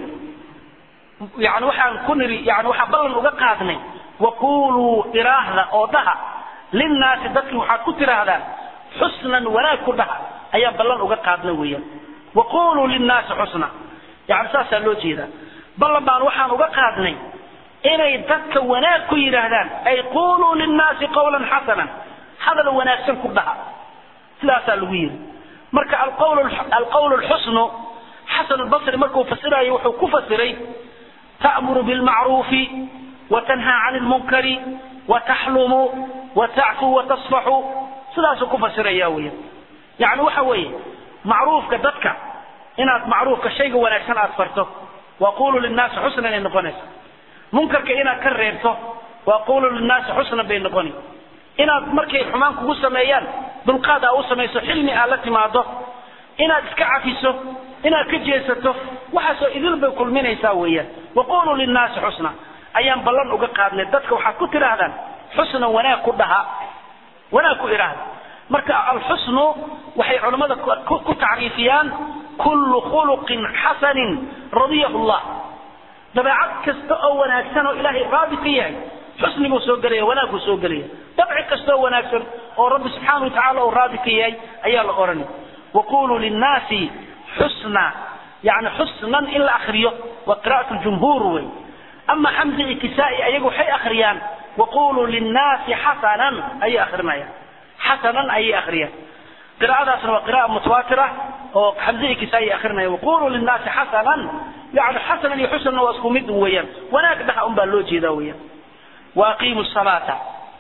Speaker 2: yani waxaan ku nidhi yani waxaan ballan uga qaadnay waquluu iraahda oo dhaha linnaasi dadki waxaad ku tidhaahdaan xusnan wanaag ku dhaha ayaa ballan uga qaadna weeyaan waquluu linnaasi xusna yani saasaa loo jeedaa ballan baan waxaan uga qaadnay inay dadka wanaag ku yidhaahdaan ay quluu linnaasi qawlan xasanan hadal wanaagsan ku dhaha sidaasaa lagu yidhi marka alqawl lxusnu xasan lbasri markuu fasirayo wuxuu ku fasiray ta'muru bilmacruufi watanhaa cani lmunkari wataxlumu watacfu watasfaxu sidaasuu ku fasiraya weya yani waxa weeye macruufka dadka inaad macruufka shayga wanaagsan aad farto waqulu linnaasi xusnan ay noqonaysa munkarka inaad ka reebto waqulu linnaasi xusnan bay noqoni inaad markay xumaan kugu sameeyaan dulqaad aa u samayso xilmi aad la timaado inaad iska cafiso inaad ka jeesato waxaasoo idil bay kulminaysaa weeyaan waquluu linnaasi xusna ayaan ballan uga qaadnay dadka waxaad ku tidhaahdaan xusnan wanaag ku dhaha wanaag ku idhaahda marka alxusnu waxay culammada ku tacriifiyaan kullu khuluqin xasanin radiyahu llah dabeecad kasta oo wanaagsan oo ilaahay raadi ka yahay xusni buu soo gelaya wanaag buu soo gelaya dabci kasta oo wanaagsan oo rabbi subxaana watacala uu raadi ka yahay ayaa la odhanay waquluu linnaasi xusna yani xusnan in la akriyo waa qira'at ljumhuur wey ama xamza iyo kisaa-i ayagu waxay akhriyaan waquluu linnaasi xasanan ayay akrinayaan xasanan ayay akhriyaan qira'adaasna waa qira'a mutawaatira oo xamze iyo kisaa-i akrinaya waquluu linnaasi xasanan yani xasanan iyo xusnana waa isku mid weeyaan wanaag dhaha un baa loo jeedaa weeyaan waaqiimu salaata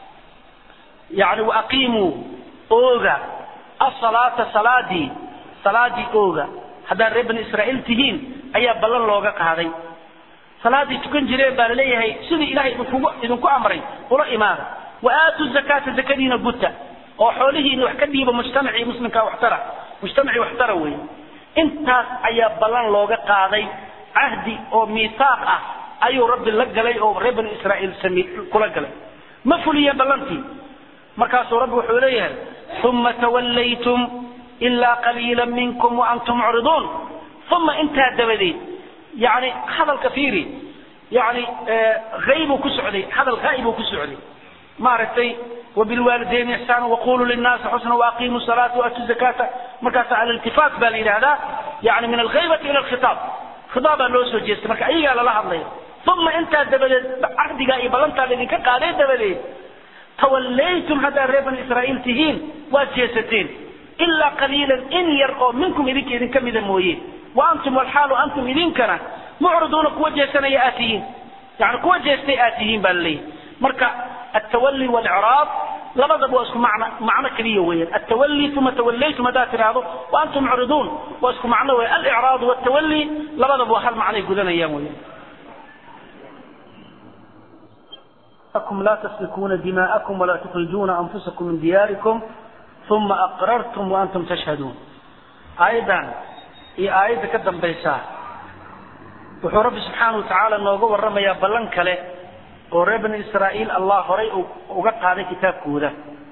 Speaker 2: yani waaqiimuu ooga asalaata salaadii salaadii ooga haddaad reer bani israa'iil tihiin ayaa ballan looga qaaday salaadii tukan jireen baa laleeyahay sidii ilahay idinkugu idinku amray ula imaada wa aatu zakaata zakadiina guta oo xoolihiina wax ka dhiiba mujtamacii muslimka waxtara mujtamacii waxtara weeye intaas ayaa ballan looga qaaday cahdi oo miisaaq ah ayuu rabbi la galay oo reer bani israa'iil sami kula galay ma fuliyeen ballantii markaasuu rabbi wuxuu leeyahay uma tawallaytum ilaa qaliila minkum waantum mucriduun uma intaa dabadeed yani hadalka fiiri yani haybuu ku socday hadal haa'ibuu ku socday maaragtay wabilwaalidayni ixsaana waquluu linnaasi xusna waaqiimuu salaata waatuu zakaata markaasa aliltifaat baa la yidhahdaa yani min alghaybati ila alkhitaab khitaabaa loo soo jeestay marka ayagaa lala hadlaya uma intaa dabadeed cahdigaa iyo ballantaa laydinka qaaday dabadeed tawallaytum haddaad reer bani israa'iil tihiin waad jeesateen ilaa qaliilan in yar oo minkum idinka idinka mida mooye wa antum walxaalu antum idinkana mucriduuna kuwa jeesanaya aad tihiin yani kuwa jeestay aad tihiin baa laleeyahy marka altawali walicraab labadaba waa isku macno macno keliya weeyaan altawali uma tawallaytum haddaad tidhaahdo wa antum mucriduun waa isku macno weya alicraadu waltawali labadaba waa hal macnay gudanayaan weeyaan لكم لا تسفكون دماءكم ولا تخرجون أنفسكم من دياركم ثم أقررتم وأنتم تشهدون أيضا هي آية كدن بيسا وحو رب سبحانه وتعالى نوغو ورمى يا بلن كله ورى بني إسرائيل الله هري وقط هذا كتاب كودا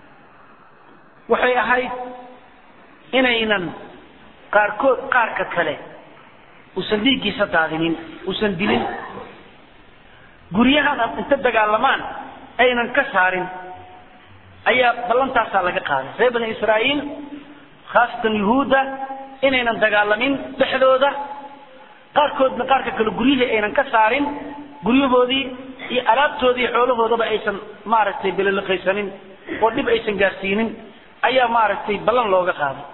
Speaker 2: وحي أهيد إنينا قاركود قارك كله usan dhiiggiisa daadinin usan dilin guryahan inta dagaalamaan aynan ka saarin ayaa ballantaasaa laga qaaday reer bani israa'iil khaasatan yuhuudda inaynan dagaalamin dhexdooda qaarkoodna qaarka kale guryihii aynan ka saarin guryahoodii iyo alaabtoodii xoolahoodaba aysan maaragtay beliliqaysanin oo dhib aysan gaarsiinin ayaa maaragtay ballan looga qaaday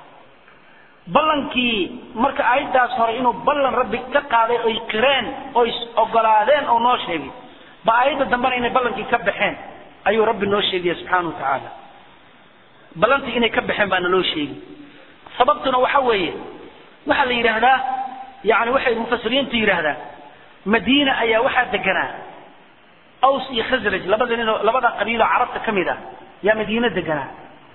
Speaker 2: ballankii marka aayaddaas hore inuu ballan rabbi ka qaaday oy qireen oy ogolaadeen oo noo sheegay ba aayadda dambena inay ballankii ka baxeen ayuu rabbi noo sheegaya subxaana wa tacaala ballantii inay ka baxeen baana loo sheegi sababtuna waxa weeye waxaa la yidhaahdaa yani waxay mufasiriintu yidhaahdaan madiina ayaa waxaa deganaa aws iyo khasraj labada nin oo labada qabiilo carabta ka mid ah yaa madiine deganaa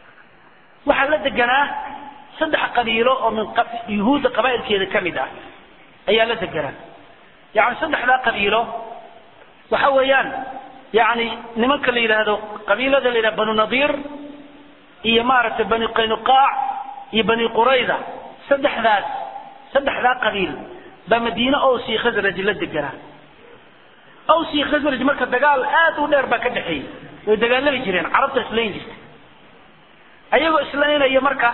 Speaker 2: waxaa la deganaa saddex qabiilo oo min yuhuudda qabaa'ilkeeda ka mid ah ayaa la deganaa yani saddexdaa qabiilo waxa weeyaan yani nimanka la yidhaahdo qabiilada la yidhahdo banu nadiir iyo maaragtay bani qaynuqaac iyo bani qurayda saddexdaas saddexdaa qabiil baa madiine ows iyo khasraj la deganaa ows iyo khasraj marka dagaal aad u dheer baa ka dhexeeyey way dagaalami jireen carabta islayn jirta ayagoo islaynaya marka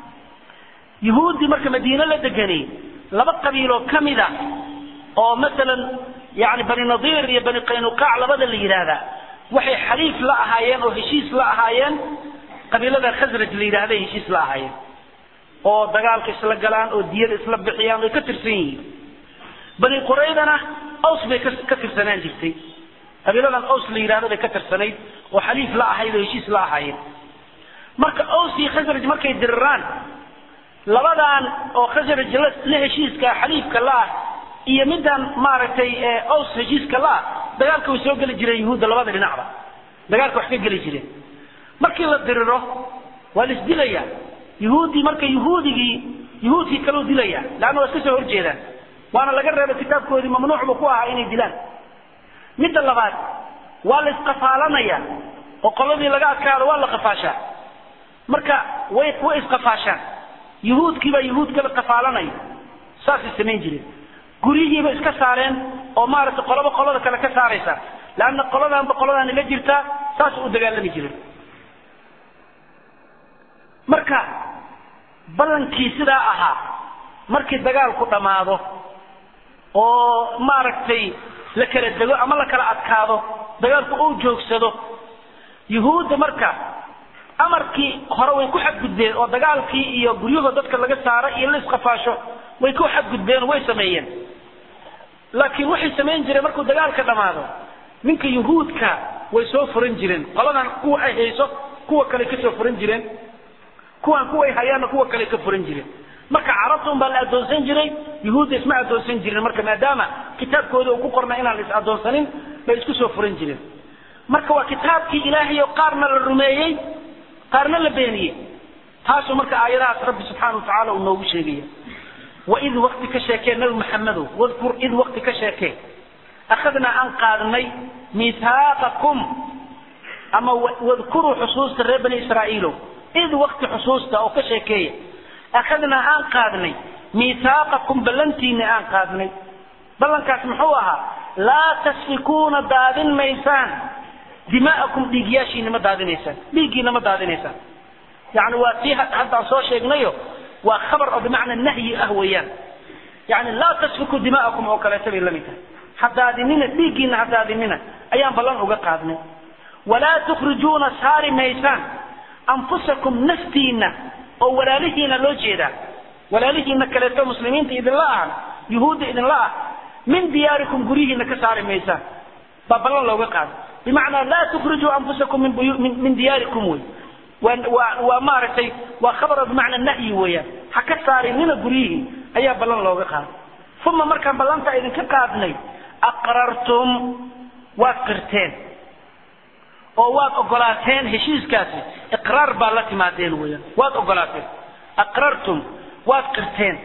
Speaker 2: yuhuuddii marka madiine la deganay laba qabiiloo ka mid a oo masalan yani bani nadiir iyo bani qaynuqaac labada la yidhaahdaa waxay xaliif la ahaayeen oo heshiis la ahaayeen qabiilada khasraj la yidhahday heshiis la ahaayeen oo dagaalka isla galaan oo diyada isla bixiyaan way ka tirsan yihiin bani quraydana aws bay ka tirsanaan jirtay qabiiladan aws la yidhahdo bay ka tirsanayd oo xaliif la ahayd oo heshiis la ahaayeen marka aws iyo khasraj markay diriraan labadan oo khasraj la heshiiska xaliifka la-ah iyo midaan maaragtay aws heshiiska la-ah dagaalka way soo geli jireen yuhuudda labada dhinacba dagaalka wax ka geli jireen markii la diriro waa la isdilaya yuhuuddii marka yuhuudigii yuhuudkii kaleu dilaya leanna waa iska soo horjeedaan waana laga reebay kitaabkoodii mamnuucba ku ahaa inay dilaan midda labaad waa la isqafaalanaya oo qoladii laga adkaado waa la qafaashaa marka way way isqafaashaan yuhuudkiibaa yuhuud kala qafaalanaya saasay samayn jireen guryihiiba iska saareen oo maaragtay qolaba qolada kale ka saaraysa leanna qoladaanba qoladaani la jirtaa saas u dagaalami jireen marka ballankii sidaa ahaa markii dagaalku dhammaado oo maaragtay la kala dego ama la kala adkaado dagaalku uu joogsado yuhuudda marka amarkii hore way ku xadgudbeen oo dagaalkii iyo guryahoo dadka laga saaro iyo la isqafaasho way ku xadgudbeen way sameeyeen laakiin waxay samayn jireen markuu dagaalka dhammaado ninka yuhuudka way soo furan jireen qoladan kuwa ay hayso kuwa kale ka soo furan jireen kuwan kuway hayaanna kuwa kale ka furan jireen marka carabta un baa la addoonsan jiray yuhuudda isma addoonsan jirin marka maadaama kitaabkooda uu ku qornay inaan la is addoonsanin bay isku soo furan jireen marka waa kitaabkii ilaahay oo qaarna la rumeeyey qaarna la beeniyey taasuu marka aayadahaas rabbi subxaana watacaala uu noogu sheegaya waid wakti ka sheekee nabi maxamedow wadkur id wakti ka sheekee akhadnaa aan qaadnay miithaaqakum ama wadkuruu xusuusta reer bani israa'iilow id wakti xusuusta oo ka sheekeeya akhadnaa aan qaadnay miithaaqakum ballantiina aan qaadnay ballankaas muxuu ahaa laa tasfikuuna daadin maysaan dimaa'akum dhiigyaashiina ma daadinaysaan dhiiggiina ma daadinaysaan yani waa tii haddaan soo sheegnayo waa khabar oo bimacna nahyi ah weeyaan yani laa tasfiku dimaa'akum oo kaleeto bay la mid tahay ha daadinina dhiiggiina ha daadinina ayaan ballan uga qaadnay walaa tukhrijuuna saari maysaan anfusakum naftiina oo walaalihiina loo jeedaa walaalihiina kaleeto muslimiinta idinla ah yuhuudda idinla ah min diyaarikum guryihiina ka saari maysaan baa ballan looga qaaday bimacnaa laa tukhrijuu anfusakum min buyu min min diyaarikum wey waa waa waa maaragtay waa khabaro bimacna nahyi weeyaan ha ka saarinina guryihii ayaa ballan looga qaaday uma markaan ballanta idinka qaadnay aqrartum waad qirteen oo waad ogolaateen heshiiskaasi iqraar baa la timaadeen weeyaan waad ogolaateen aqrartum waad qirteen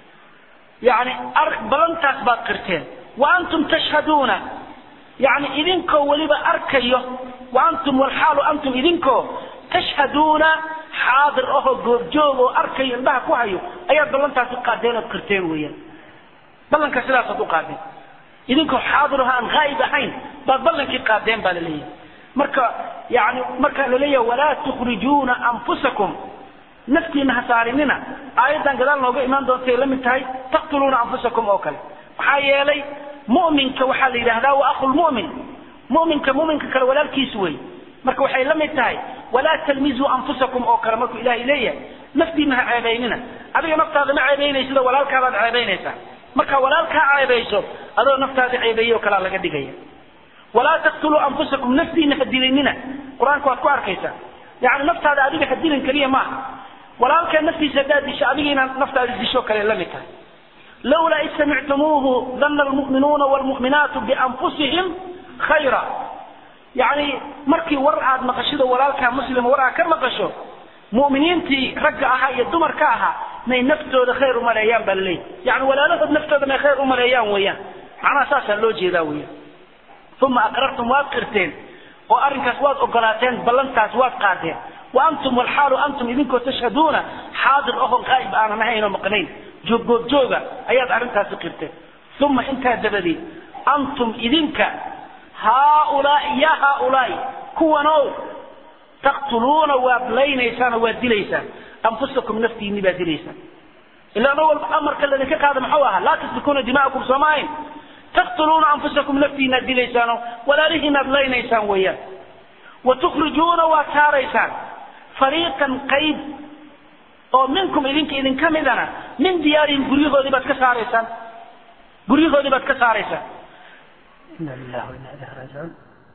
Speaker 2: yani balantaas baad qirteen wa antum tashhaduuna yani idinkoo weliba arkayo wa antum walxaalu antum idinkoo tashhaduuna xaadir ahoo goobjoog oo arkayo indhaha ku hayo ayaad ballantaasi qaadeen ood qirteen weeyaan ballanka sidaasaad u qaadeen idinkoo xaadir aho aan haa'ib ahayn baad ballankii qaadeen baa laleeyahay marka yani markaa laleeyahay walaa tukhrijuuna anfusakum naftiina ha saarinina aayaddan gadaal nooga imaan doontay la mid tahay taqtuluuna anfusakum oo kale maxaa yeelay mu'minka waxaa la yidhahdaa wa akhulmu'min mu'minka mu'minka kale walaalkiis wey marka waxay la mid tahay walaa talmizuu anfusakum oo kale markuu ilaahay leeyahay naftiina ha ceebaynina adiga naftaada ma ceebaynaysid walaalkaadaad ceebaynaysaa marka walaalkaa ceebayso adoo naftaada ceebeeye oo kalea laga dhigaya walaa taqtuluu anfusakum naftiina ha dilinina qur-aanka waad ku arkaysaa yani naftaada adiga ha dilin keliya maaha walaalkaa naftiisa haddaad disho adiga inaad naftaada disho kale la mid tahay lawlaa id samictumuuhu dana almu'minuuna waalmu'minaatu bianfusihim khayra yani markii war aad maqashido walaalkaa muslima war aad ka maqasho mu'miniintii ragga ahaa iyo dumarka ahaa may naftooda khayr umaleeyaan baa laleeyahy yani walaalahood naftooda may khayr umaleeyaan weeyaan macnaha saasaa loo jeedaa weeyaan uma aqrartum waad qirteen oo arrinkaas waad ogolaateen ballantaas waad qaadeen wa antum walxaalu antum idinkoo tashhaduuna xaadir ahon qaa'ib aanan ahayn oo maqnayn jooggoobjooga ayaad arrintaasi qirteen uma intaa dabadeed antum idinka haaulaai ya haaulaai kuwanow taqtuluuna waad laynaysaan oo waad dilaysaan anfusakum naftiinni baad dilaysaan ila ano walba amarka ladinka qaada muxuu ahaa laa tasbikuuna dima'akum sooma ahayn taqtuluuna anfusakum naftiinaad dilaysaanoo walaalihiinaad laynaysaan weeyaan wa tukhrijuuna waad saaraysaan fariiqan qayb oo minkum idinka idinka midana min diyaarihim guryahoodii baad ka saaraysaan guryahoodii baad ka saaraysaan ina lillahi wa inna ilahi raajicuun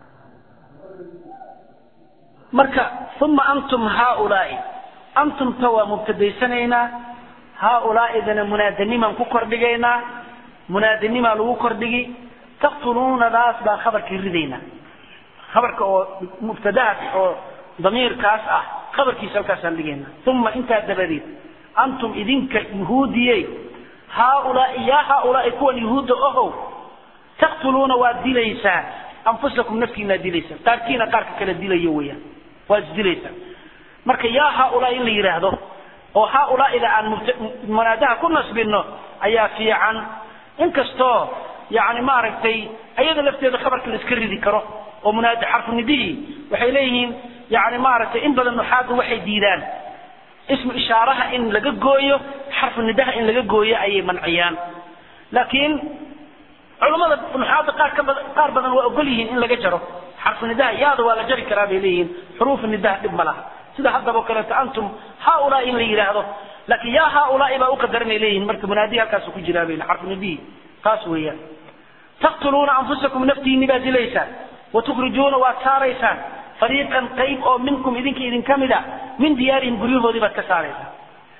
Speaker 2: marka uma antum haaulaai antumta waa mubtadaysanaynaa haaulaa'idana munaadanimaan ku kordhigaynaa munaadanimaa lagu kordhigi taqtuluunadaas baa khabarkii ridaynaa khabarka oo mubtadahaas oo damiirkaas ah khabarkiisa halkaasaan dhigayna uma intaa dabadeed antum idinka yuhuudiyey haaulaai yaa haaulaai kuwan yuhuudda ohow taqtuluuna waad dilaysaan anfusakum naftiinaad dilaysaan qaarkiina qaarka kala dilayo weeyaan waad isdilaysaan marka yaa haaulaai in la yidhaahdo oo haaulaa'ida aan munaadaha ku nasbinno ayaa fiican inkastoo yani maaragtay ayada lafteeda khabarka la iska ridi karo oo munaada xarfunidihii waxay leeyihiin yani maaragtay in badan nuxaadu waxay diidaan ismu ishaaraha in laga gooyo xarfu nidaha in laga gooyo ayay manciyaan laakiin culammada nuxaada qaar ka badan qaar badan waa ogol yihiin in laga jaro xarfu nidaha yaada waa la jari karaa bay leeyihiin xuruufu nidaha dhib ma laha sida haddaba o kaleeto antum haaulaa in la yidhaahdo laakiin yaa haaulaai baa u qadaranay leeyihiin marka munaadihi halkaasu ku jiraa bay xarfu nidihi taas weeyaan taqtuluuna anfusakum naftiinni baad dilaysaan watukhrijuuna waad saaraysaan fariiqan qayb oo minkum idinka idinka mida min diyaarihim guryahoodii baad ka saaraysaan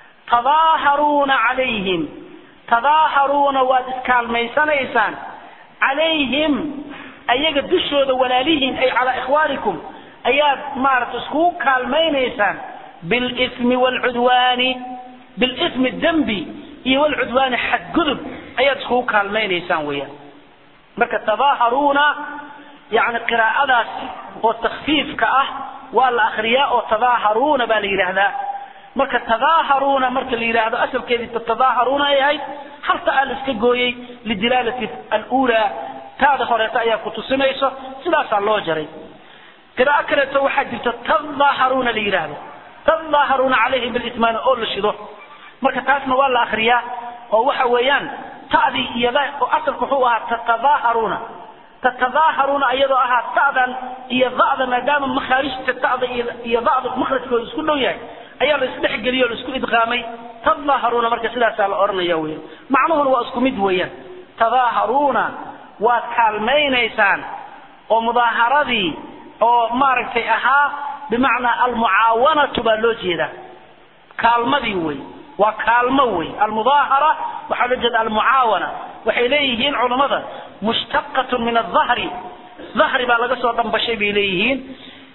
Speaker 2: tadaaharuuna calayhim tadaaharuuna waad iskaalmaysanaysaan calayhim ayaga dushooda walaalihiin ay calaa ikhwaanikum ayaad maarata iskugu kaalmaynaysaan bilismi waalcudwaani bilismi dembi iyo walcudwaani xadgudub ayaad iskugu kaalmaynaysaan weeyaan marka tadaaharuuna yani qiraa'adaas oo takfiifka ah waa la akriyaa oo tadaaharuuna baa la yidhaahdaa marka tadaaharuuna marka la yidhaahdo asalkeedii tatadaaharuuna ay ahayd halta aa la iska gooyey lidilaalati alulaa taada horeeto ayaa ku tusinayso sidaasaa loo jaray qiraa'o kaleeto waxaa jirta tadaaharuuna la yidhaahdo tadaaharuuna calayhim bilismaani oo la shido marka taasna waa la akriyaa oo waxa weeyaan ta'dii iyo oo asalku wuxuu ahaa tatadaaharuuna tatadaaharuuna iyadoo ahaa ta'dan iyo da'da maadaama makhaarijta ta'da iyo da'da makhrajkooda isku dhow yahay ayaa la isdhexgeliyey oo la isku idqaamay tadaaharuuna marka sidaasaa la odhanaya weeyaan macnuhuna waa isku mid weeyaan tadaaharuuna waad kaalmaynaysaan oo mudaaharadii oo maaragtay ahaa bimacnaa almucaawanatu baa loo jeedaa kaalmadii wey waa kaalmo wey almudaahara waxaa loo jeeda almucaawana waxay leeyihiin culammada mushtaqatun min adahri dahri baa laga soo dhambashay bay leeyihiin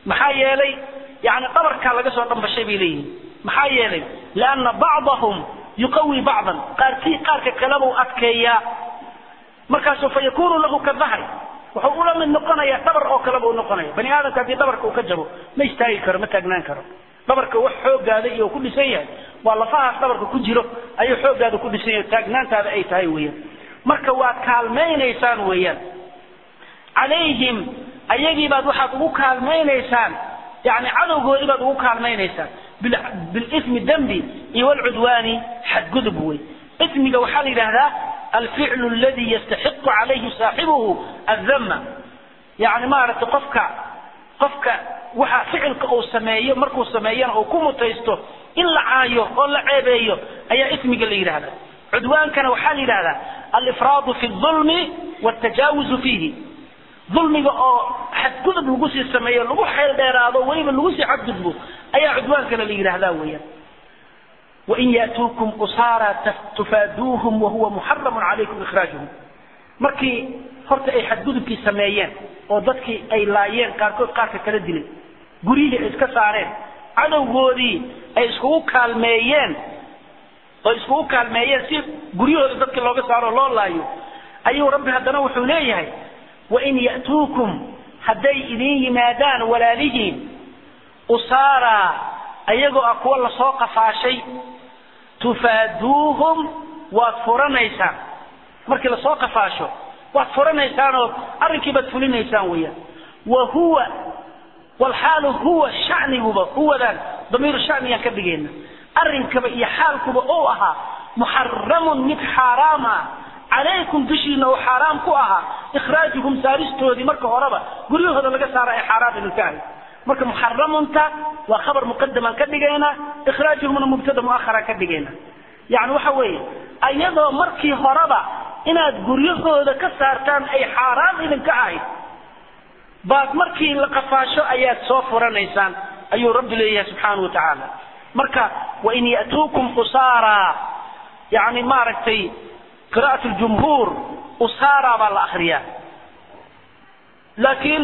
Speaker 2: maxaa yeelay yani dhabarkaa laga soo dhambashay bay leeyihin maxaa yeelay lianna bacdahum yuqawi bacdan qaarkii qaarka kalebuu adkeeyaa markaasu fa yakunu lahu ka dahri wuxuu ula mid noqonayaa dhabar oo kaleba u noqonaya bani aadamka haddii dhabarka uu ka jabo ma istaagi karo ma taagnaan karo dhabarka wax xoogaada iyo ku dhisan yahay waa lafahaas dhabarka ku jiro ayuu xoogaada ku dhisan yahay taagnaantaada ay tahay weeyaan marka waa kaalmaynaysaan weeyaan calayhim ayagii baad waxaad ugu kaalmaynaysaan yani cadowgoodii baad ugu kaalmaynaysaan bilismi dembi iyo walcudwaani xadgudub wey ismiga waxaa la yidhaahdaa alficlu aladi yastaxiqu calayhi saaxibuhu addama yani maaragtay qofka qofka waxa ficilka uu sameeyo markuu sameeyana uu ku mutaysto in la caayo oo la ceebeeyo ayaa ismiga la yidhahda cudwaankana waxaa la yidhahdaa alifraadu fi lulmi watajaawuzu fiihi dulmiga oo xadgudub lagu sii sameeyo lagu xeel dheeraado weliba lagu sii xadgudbo ayaa cudwaankana la yidhahdaa weeyaan wain yaatuukum usaara tufaaduuhum wahuwa muxaramun calaykum ikhraajuhum markii horta ay xadgudubkii sameeyeen oo dadkii ay laayeen qaarkood qaarka kala dilay guryihii ay iska saareen cadowgoodii ay iskugu kaalmeeyeen oo iskugu kaalmeeyeen si guryahooda dadka looga saaro loo laayo ayuu rabbi haddana wuxuu leeyahay wain ya'tuukum hadday idin yimaadaan walaalihiin usaara ayagoo ah kuwa lasoo qafaashay tufaaduuhum waad furanaysaan markii lasoo qafaasho waad furanaysaan oo arrinkii baad fulinaysaan weeyaan wa huwa walxaalu huwa shaniguba huwadan damiiru shaniyaan ka dhigayna arrinkaba iyo xaalkuba uu ahaa muxaramun mid xaaraam ah calaykum dushiina oo xaaraam ku ahaa ikhraajuhum saaristoodii marka horeba guryahooda laga saara ay xaaraam idinka ahayd marka muxaramunta waa khabar muqadamaan ka dhigaynaa ikhraajuhumna mubtada muaharaan ka dhigaynaa yani waxa weeye ayadoo markii horeba inaad guryahooda ka saartaan ay xaaraam idinka ahayd baad markii la qafaasho ayaad soo furanaysaan ayuu rabbi leeyahay subxaana wa tacaala marka wain ya'tuukum usaara yani maaragtay qira'at ljumhuur usaara baa la akriyaa laakiin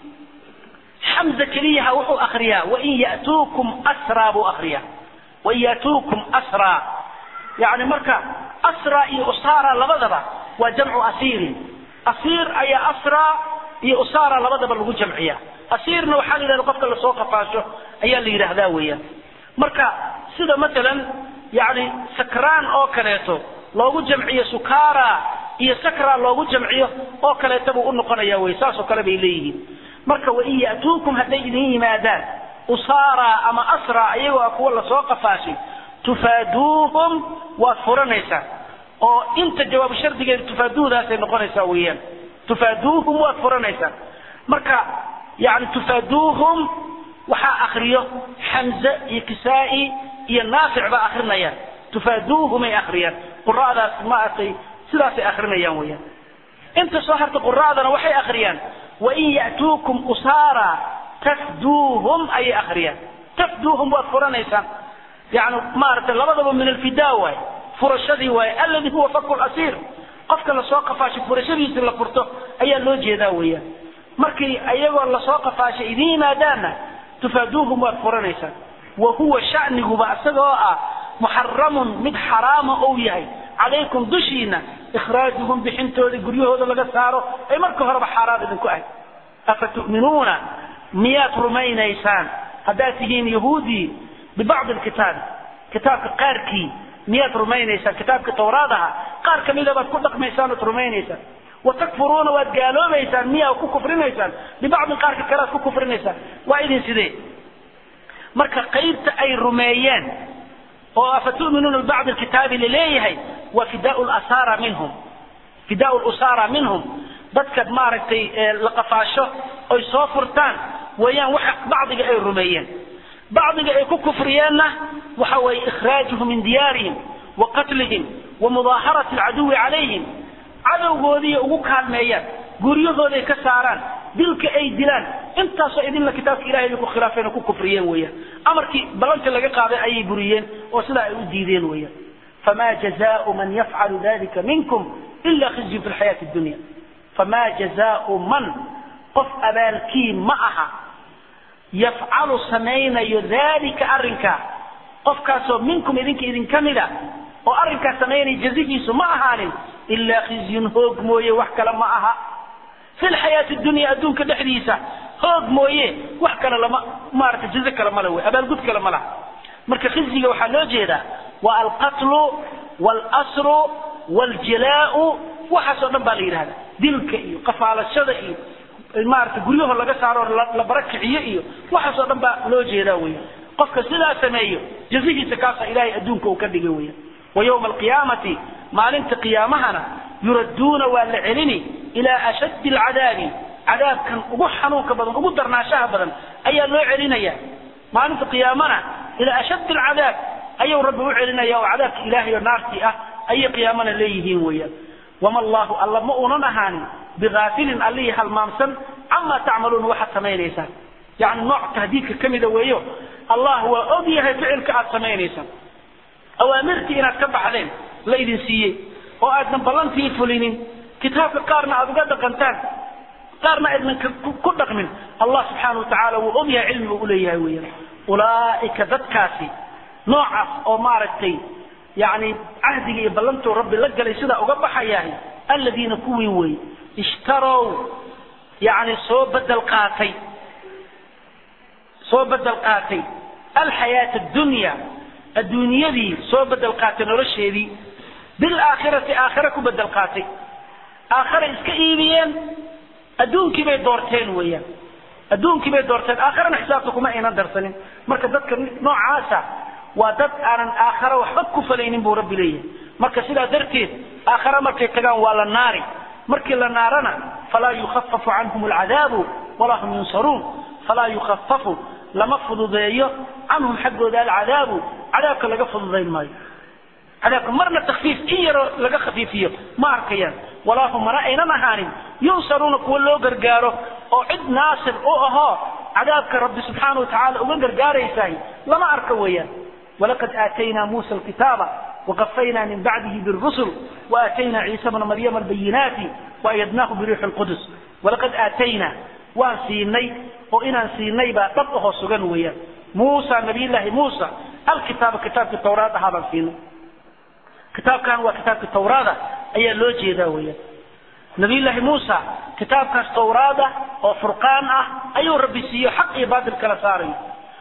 Speaker 2: xamza keliyaha wuxuu akriyaa wain ya'tuukum asraa buu akriyaa wain ya'tuukum asraa yani marka asra iyo usaara labadaba waa jamcu asiirin asiir ayaa asraa iyo usaara labadaba lagu jamciya asiirna waxaa la yidhahda qofka lasoo qafaasho ayaa la yidhaahdaa weeyaan marka sida masalan yani sakraan oo kaleeto loogu jamciyo sukara iyo sakra loogu jamciyo oo kaleeta buu u noqonaya wey saasoo kale bay leeyihiin marka wain ya'tuukum hadday idin yimaadaan usaara ama asra iyagoo ah kuwa lasoo qafaashay tufaaduuhum waad furanaysaan oo inta jawaabu shardigeeda tufaaduudaasay noqonaysaa weeyaan tufaaduuhum waad furanaysaan marka yani tufaaduuhum waxaa akriyo xamze iyo kisaa'i iyo naafic baa akrinayaan tufaaduuhumay akriyaan qura'daas maaragtay sidaasay akrinayaan weeyaan inta soo harta qura'dana waxay akriyaan wain ya'tuukum usaara tafduuhum ayay akriyaan tafduuhum waad furanaysaan yani maaragtay labadaba min alfidaa waay furashadii waay alladii huwa faku lasiir qofka lasoo qafaashay furashadiisi la furto ayaa loo jeedaa weeyaan markii iyagoo lasoo qafaashay idin yimaadaanna tufaaduuhum waad furanaysaan wa huwa shaniguba isagoo ah muxaramun mid xaraama ou yahay calaykum dushiina ikhraajuhum bixintooda guryahooda laga saaro ay marka horeba xaaraam idinku ahayd afa tu'minuuna miyaad rumaynaysaan haddaad tihiin yahuudii bibacdi lkitaabi kitaabka qaarkii miyaad rumaynaysaan kitaabka tawraad aha qaar kamida baad ku dhaqmaysaan ood rumaynaysaan watakfuruuna waad gaaloobaysaan miyaa ku kufrinaysaan bibacdin qaarka kale aad ku kufrinaysaan waa idin sidee marka qaybta ay rumeeyeen oo afatu'minuuna bibacdi lkitaabi laleeyahay waa fidaau lasara minhum fidaau lusara minhum dadka maaragtay la qafaasho oy soo furtaan weeyaan waxa bacdiga ay rumeeyeen bacdiga ay ku kufriyeenna waxa weeye ikhraajuhum min diyaarihim wa qatlihim wa mudaaharati alcaduwi calayhim cadowgoodii ugu kaalmeeyaan guryahooday ka saaraan dilka ay dilaan intaasoo idinla kitaabka ilahay bay ku khilaafeen oo ku kufriyeen weeyaan amarkii ballantii laga qaaday ayay buriyeen oo sidaa ay u diideen weeyaan famaa jazaau man yafcalu dalika minkum ila khizyun fi lxayaati dunya famaa jazaau man qof abaalkii ma aha yafcalu samaynayo daalika arrinkaa qofkaasoo minkum idinka idinka mida oo arrinkaas samaynaya jazihiisu ma ahaanin ilaa khizyun hoog mooye wax kale ma aha fi lxayaati dunya adduunka dhexdiisa hoog mooye wax kale lama maarata jazo kale male wey abaalgud kale ma laha marka khizyiga waxaa loo jeedaa waa alqatlu waalsru waaljilaa'u waxaasoo dhan baa la yidhahda dilka iyo qafaalashada iyo maarata guryaho laga saaro la barakiciyo iyo waxaasoo dhan baa loo jeedaa weya qofka sidaa sameeyo jazihiisa kaasa ilaahay adduunka uu ka dhigay weya wa yowma alqiyaamati maalinta qiyaamahana yuradduuna waa la celini ilaa ashaddi alcadaabi cadaabkan ugu xanuunka badan ugu darnaashaha badan ayaa loo celinaya maalinta qiyaamana ilaa ashaddi alcadaab ayuu rabbi u celinaya oo cadaabka ilaahay oo naartii ah ayay qiyaamana leeyihiin weeyaan wama allahu alla ma uunan ahaanin bigaafilin allihii halmaamsan camaa tacmaluuna waxaad samaynaysaan yacni nooc tahdiidka ka mida weeyo allah waa og yahay ficilka aad samaynaysaan awaamirtii inaad ka baxdeen laydin siiyey oo aadnan ballantii fulinin kitaabka qaarna aad uga dhaqantaan qaarna aydnan ku dhaqmin allah subxaana watacaala wuu og yahay cilmiga u leeyahay weeyaan ulaa'ika dadkaasi noocaas oo maaragtay yani cahdiga iyo ballantuu rabbi la galay sidaa uga baxayahay aladiina kuwii wey ishtarow yani soo bedel qaatay soo bedel qaatay alxayaata addunya adduunyadii soo bedel qaatay nolosheedii bilaakhirati aakhira ku bedel qaatay aakhira iska iibiyeen adduunkii bay doorteen weeyaan adduunkii bay doorteen aakhirana xisaabta kuma aynan darsanin marka dadka noocaasa waa dad aanan aakhara waxba ku falaynin buu rabbi leeyahay marka sidaa darteed aakhara markay tagaan waa la naari markii la naarana falaa yukhafafu canhum alcadaabu walaa hum yunsaruun falaa yukhafafu lama fududeeyo canhum xaggooda alcadaabu cadaabka laga fududayn maayo cadaabka marna takfiif in yaroo laga khafiifiyo ma arkayaan walaa hum mana aynan ahaanin yunsaruuna kuwa loo gargaaro oo cid naasir u ahoo cadaabka rabbi subxaana watacaala uga gargaaraysahay lama arka weeyaan ولقد آتينا موسى الكتاب وقفينا من بعده بالرسل وآتينا عيسى بن مريم البينات وأيدناه بريح القدس ولقد آتينا وان سيني وإنا سيني بطبقه سجن ويا موسى نبي الله موسى الكتاب كتاب التوراة هذا سيني كتاب كان وكتاب التوراة أي لوجي ذا ويا نبي الله موسى كتاب كان التوراة وفرقان أه أي ربي سيو حق عباد الكلاساري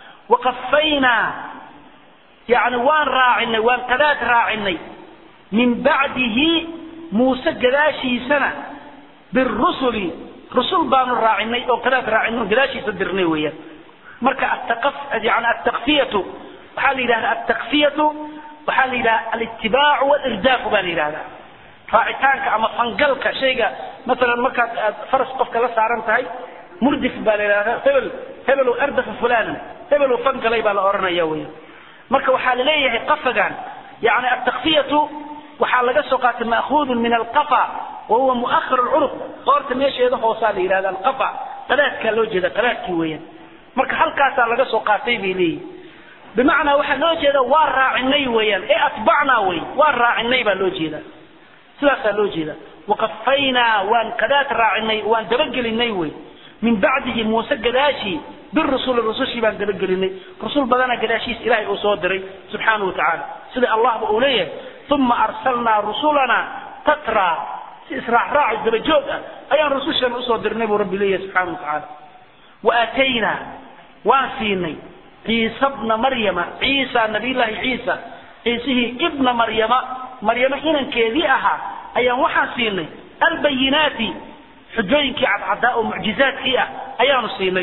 Speaker 2: وقفينا يعني وان راعنا وان قداد راعنا من بعده موسى قداشي سنة بالرسل رسل بان راعنا او قداد راعنا قداشي صدرنا ويا مركا التقف يعني التقفية وحال إلى التقفية وحال إلى الاتباع والإرداف بان إلى هذا راعتانك أما فنقلك شيء مثلا مركا فرس قفك لسا هاي مردف بان إلى هذا هبل هبل أردف فلانا هبل فنقلي بان أورنا يويا marka waxaa la leeyahay qafagan yani atakfiyatu waxaa laga soo qaatay maahuudun min alqafa wa huwa muahar lcuruq qoorta meesheeda hoosaa la yidhahda alqafa qadaadkaa loo jeeda qadaadkii weeyaan marka halkaasaa laga soo qaatay bay leeyihin bimacnaa waxaa loo jeeda waa raacinay weeyaan ee atbacnaa wey waa raacinay baa loo jeeda sidaasaa loo jeeda waqafaynaa waan qadaad raacinay waan dabagelinay wey min bacdihi muuse gadaashii بالرسول الرسول بان دبجلني رسول بدنا قداشيس إلهي أصدري سبحانه وتعالى سيدي الله بأوليه ثم أرسلنا رسولنا تترى إسراع راعي الدرجوك أيان رسول شان أصدرني برب ليه سبحانه وتعالى وآتينا واسيني عيسى ابن مريم عيسى نبي الله عيسى عيسى ابن مريم مريم إن كذيئها أيان وحاسيني البينات حجوينك عداء ومعجزات هي أيان سيني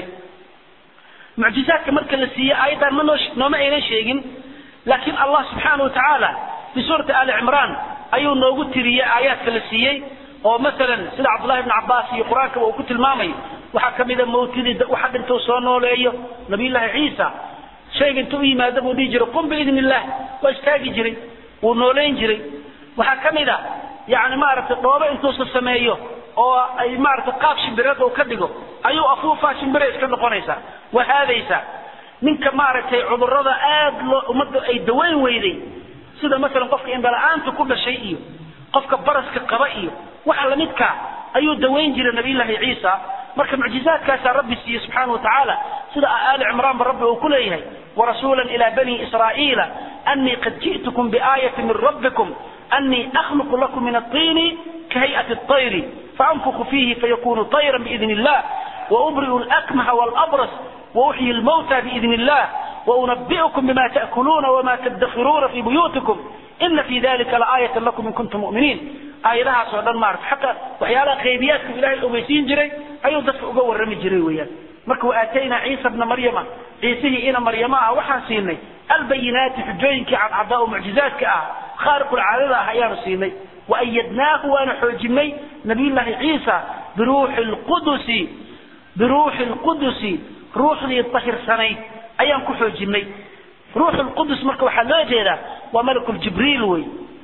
Speaker 2: معجزات مركز السيئة أيضا منوش نوما إينا شيئين لكن الله سبحانه وتعالى في سورة آل عمران أيو نوغو تريا آيات كالسيئة أو مثلا سيد عبد الله بن عباس يقران كما وكت المامي وحكم إذا موتدي وحق انتو صنو لأيه نبي الله عيسى شيء انتو إيما دبو دي جري قم بإذن الله واجتاقي جري ونولين جري وحكم إذا يعني ما عرفت طوبة انتو سسميه oo ay maaragtay qaab shimbireed oo ka dhigo ayuu afuufaa shimbire iska noqonaysaa wahaadaysaa ninka maaragtay cudurrada aad loo ummadda ay daweyn weyday sida masalan qofka indhala-aanta ku dhashay iyo qofka baraska qaba iyo waxa lamidkaa ayuu daweyn jiray nabiyullaahi ciisa marka mucjizaadkaasaa rabbi siiye subxaana wa tacaala sida aali cimraan ba rabbi uu ku leeyahay warasuula ila bani israa'iila annii qad ji'tukum biaayati min rabbikum annii akhluqu lakum min aطiini kahay'ati الطayri faanfukhu fiihi fayakunu طayra biidn illah وأبرئ الأكمه والأبرص وأحيي الموتى بإذن الله وأنبئكم بما تأكلون وما تدخرون في بيوتكم إن في ذلك لآية لكم إن كنتم مؤمنين آياتها سودان معرف حتى وحيالا غيبياتكم إلهي الأميسين جري أيو دفع أقوى الرمي جري ويا مركو آتينا عيسى ابن مريم عيسيه إنا مريم وحان سيني البينات حجوينك عن عضاء معجزاتك آه خارق العادة هيان سيني وأيدناه وأنا حجمي نبي الله عيسى بروح القدس بروح القدس روح يطهر سني أيام كحو جني روح القدس مركو حلا جيدا وملك الجبريل وي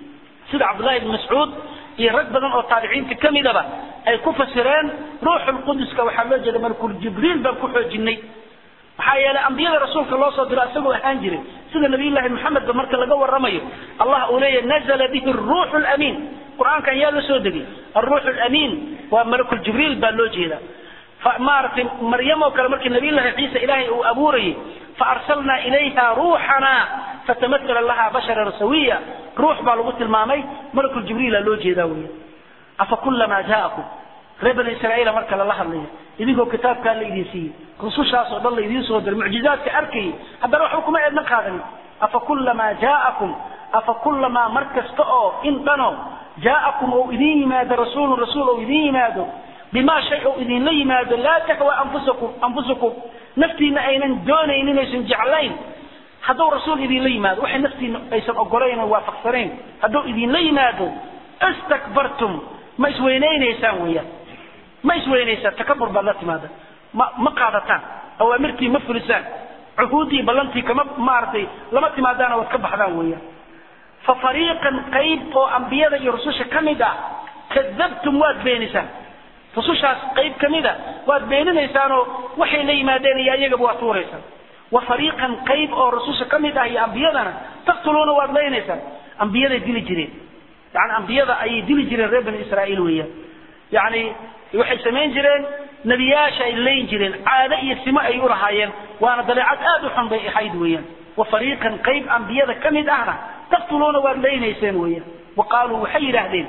Speaker 2: سيد عبد الله بن مسعود يرد بدن او تابعين كميدبا اي كفسرين روح القدس كوحلا جيدا ملك الجبريل بان كحو جني maxaa yeelay ambiyada rasuulka loo soo diro isagoo ahaan jiray sida nabiyullaahi maxamed ba marka laga warramayo allah uu leeyahay nazala bihi ruuxu lamiin qur-aankan yaa la soo degay alruuxu lamiin waa malakul jibriil baa loo jeedaa maaragtay maryam oo kale markii nabiyullaahi ciisa ilaahay uu abuurayay faarsalnaa ilayha ruuxana fatamahala laha basharan sawiya ruux baa lagu tilmaamay malakul jibriila loo jeedaa wey afa kulamaa jaa'akum reer bani israa'iila marka lala hadlayo idinkoo kitaabkaa la idin siiyey rusushaas oo dhan la idiin soo diray mucjizaadka arkayay haddana waxba kuma eedna qaadanin afa kulamaa jaa'akum afa kulamaa mar kasta oo in dhano jaa'akum ou idiin yimaado rasuulun rasuul ou idiin yimaado bimaa shay ou idinla yimaado laa tahwa anfusakum anfusukum naftiina aynan doonaynin aysan jeclayn hadduu rasuul idinla yimaado waxay naftiina aysan ogolayn oo waafaqsanayn hadduu idinla yimaado istakbartum ma isweynaynaysaan weeyaan ma isweynaysaan takabur baad la timaada ma ma qaadataan awaamirtii ma fulisaan cuhuuddii ballantii kama maaragtay lama timaadaana waad ka baxdaan weeyaan fa fariiqan qayb oo ambiyada iyo rususha ka mid ah kadabtum waad beenisaan rusushaas qayb ka mida waad beeninaysaanoo waxay la yimaadeen iyo iyagaba waad tuuraysaan wa fariiqan qayb oo rususha ka mid ah iyo ambiyadana taqtuluuna waad leynaysaan ambiyaday dili jireen yani ambiyada ayay dili jireen reer bani israa'iil weeyaan yani waxay samayn jireen nebiyaasha ay leyn jireen caado iyo simo ay u lahaayeen waana dabeecad aad u xun bay ahayd weeyaan wa fariiqan qayb ambiyada ka mid ahna taqtuluuna waad leynayseen weeyaan wa qaaluu waxay yidhaahdeen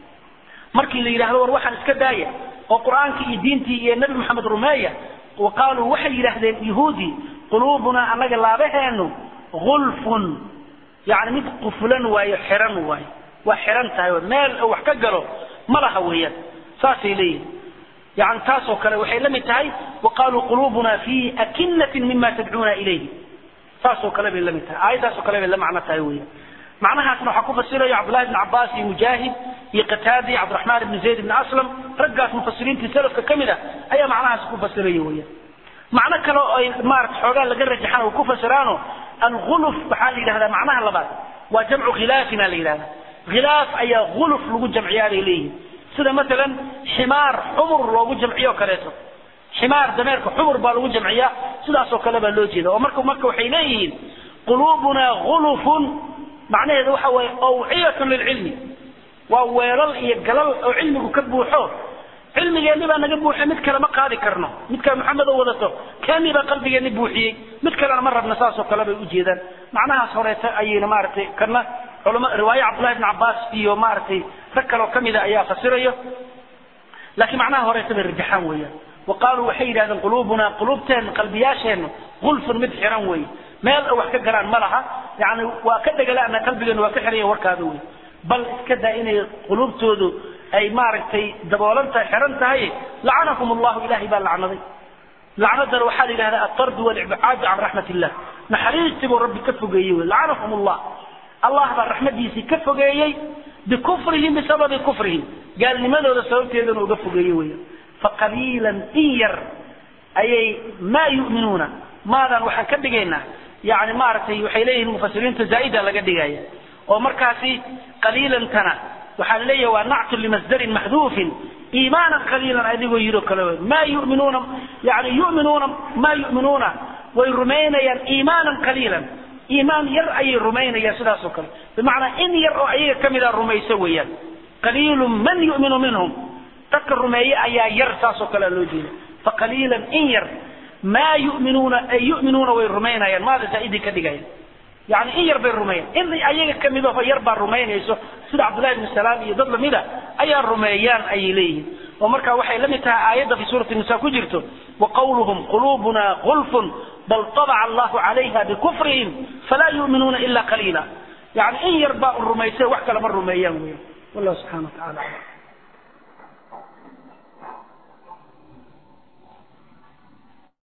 Speaker 2: markii la yidhahdo war waxaan iska daaya oo qur-aankii iyo diintii iyo nebi maxamed rumeeya wa qaaluu waxay yidhaahdeen yahuudi quluubunaa annaga laabaheenu gulfun yani mid qufulan waayo xiran waayo waa xiran tahay meel wax ka galo ma laha weeyaan saasay leeyihin yani taasoo kale waxay la mid tahay wa qaaluu quluubuna fi akinatin mima tadcuuna ilayhi saasoo kale bay la mid tahay aayaddaasoo kale bay la macno tahay weeyaan macnahaasna waxaa ku fasiraya cabdullahi ibn cabaas iyo mujaahid iyo qataada iyo cabdiraxmaan ibn zayd ibn aslam raggaas mufasiriintii salafka ka mid a ayaa macnahaas ku fasiraya weeyaan macno kale oo ay maarata xoogaa laga rajaxan oo ku fasiraano alguluf waxaa la yidhahdaa macnaha labaad waa jamcu khilaafina la yidhahdaa khilaaf ayaa guluf lagu jamciyaa bay leeyihin sida maalan ximaar xumur loogu jamciyo kaleeto ximaar dameerka xumur baa lagu jamciyaa sidaasoo kale baa loo jeeda oo marka marka waxay leeyihiin quluubunaa gulufun macnaheedu waxa waaye awciyatun lilcilmi waa weelal iyo galal oo cilmigu ka buuxo cilmigeenni baa naga buuxay mid kale ma qaadi karno midkaa maxamed oo wadato keennii baa qalbigeenni buuxiyey mid kalena ma rabna saasoo kale bay u jeedaan macnahaas horeeta ayayna maaragtay kana culama riwaaye cabdullahi ibn cabbaas iyo maaragtay rag kaloo ka mida ayaa fasirayo laakiin macnaha horeeta bay rajaxaan weeyaan wa qaaluu waxay yidhahdeen quluubuna quluubteen qalbiyaasheennu gulfun mid xiran weeye meel wax ka galaan ma laha yani waa ka dhegalaana qalbigeenu waa ka xiraya warkaada wey bal iska daa inay quluubtoodu ay maaragtay daboolan tahay xiran tahay lacanakum allahu ilahay baa lacnaday lacnadana waxaa la yidhahdaa atardu walibcaadu can raxmat illah naxariistii buu rabbi ka fogeeyey wey lacanakum allah allah baa raxmadiisii ka fogeeyey bikufrihim bisababi kufrihim gaalnimadooda sababteedana uga fogeeyey wey faqaliilan in yar ayay maa yu'minuuna maadan waxaan ka dhigaynaa yani maaragtay waxay leeyihiin mufasiriinta zaa'ida laga dhigaya oo markaasi qaliilantana waxaa leeyahay waa nactun limasdarin maxduufin iimaanan qaliilan adigoo yidho kale maa yuminuuna yani yuminuuna maa yu'minuuna way rumaynayaan iimaanan qaliilan iimaan yar ayay rumaynayaan sidaas oo kale bimacnaa in yar oo ayaga ka mida rumayso weeyaan qaliilun man yu'minu minhum dadka rumeeye ayaa yar saasoo kalea loo jeeda faqaliilan in yar maa yuminuuna ay yuminuuna way rumaynayaan maada zaa'idii ka dhigaya yani in yar bay rumeeyan in ayaga kamid aho yar baa rumaynayso sida cabdullahi ibnu salaam iyo dad lamida ayaa rumeeyaan ayay leeyihin oo marka waxay la mid tahay aayadda fi suurati nisa ku jirto waqawluhum quluubuna gulfun bal طabaca allahu calayha bikufrihim falaa yuminuuna ila qaliila yani in yar baa rumaysa wax kale ma rumeeyaan wey wallahu subxana wa tacala alam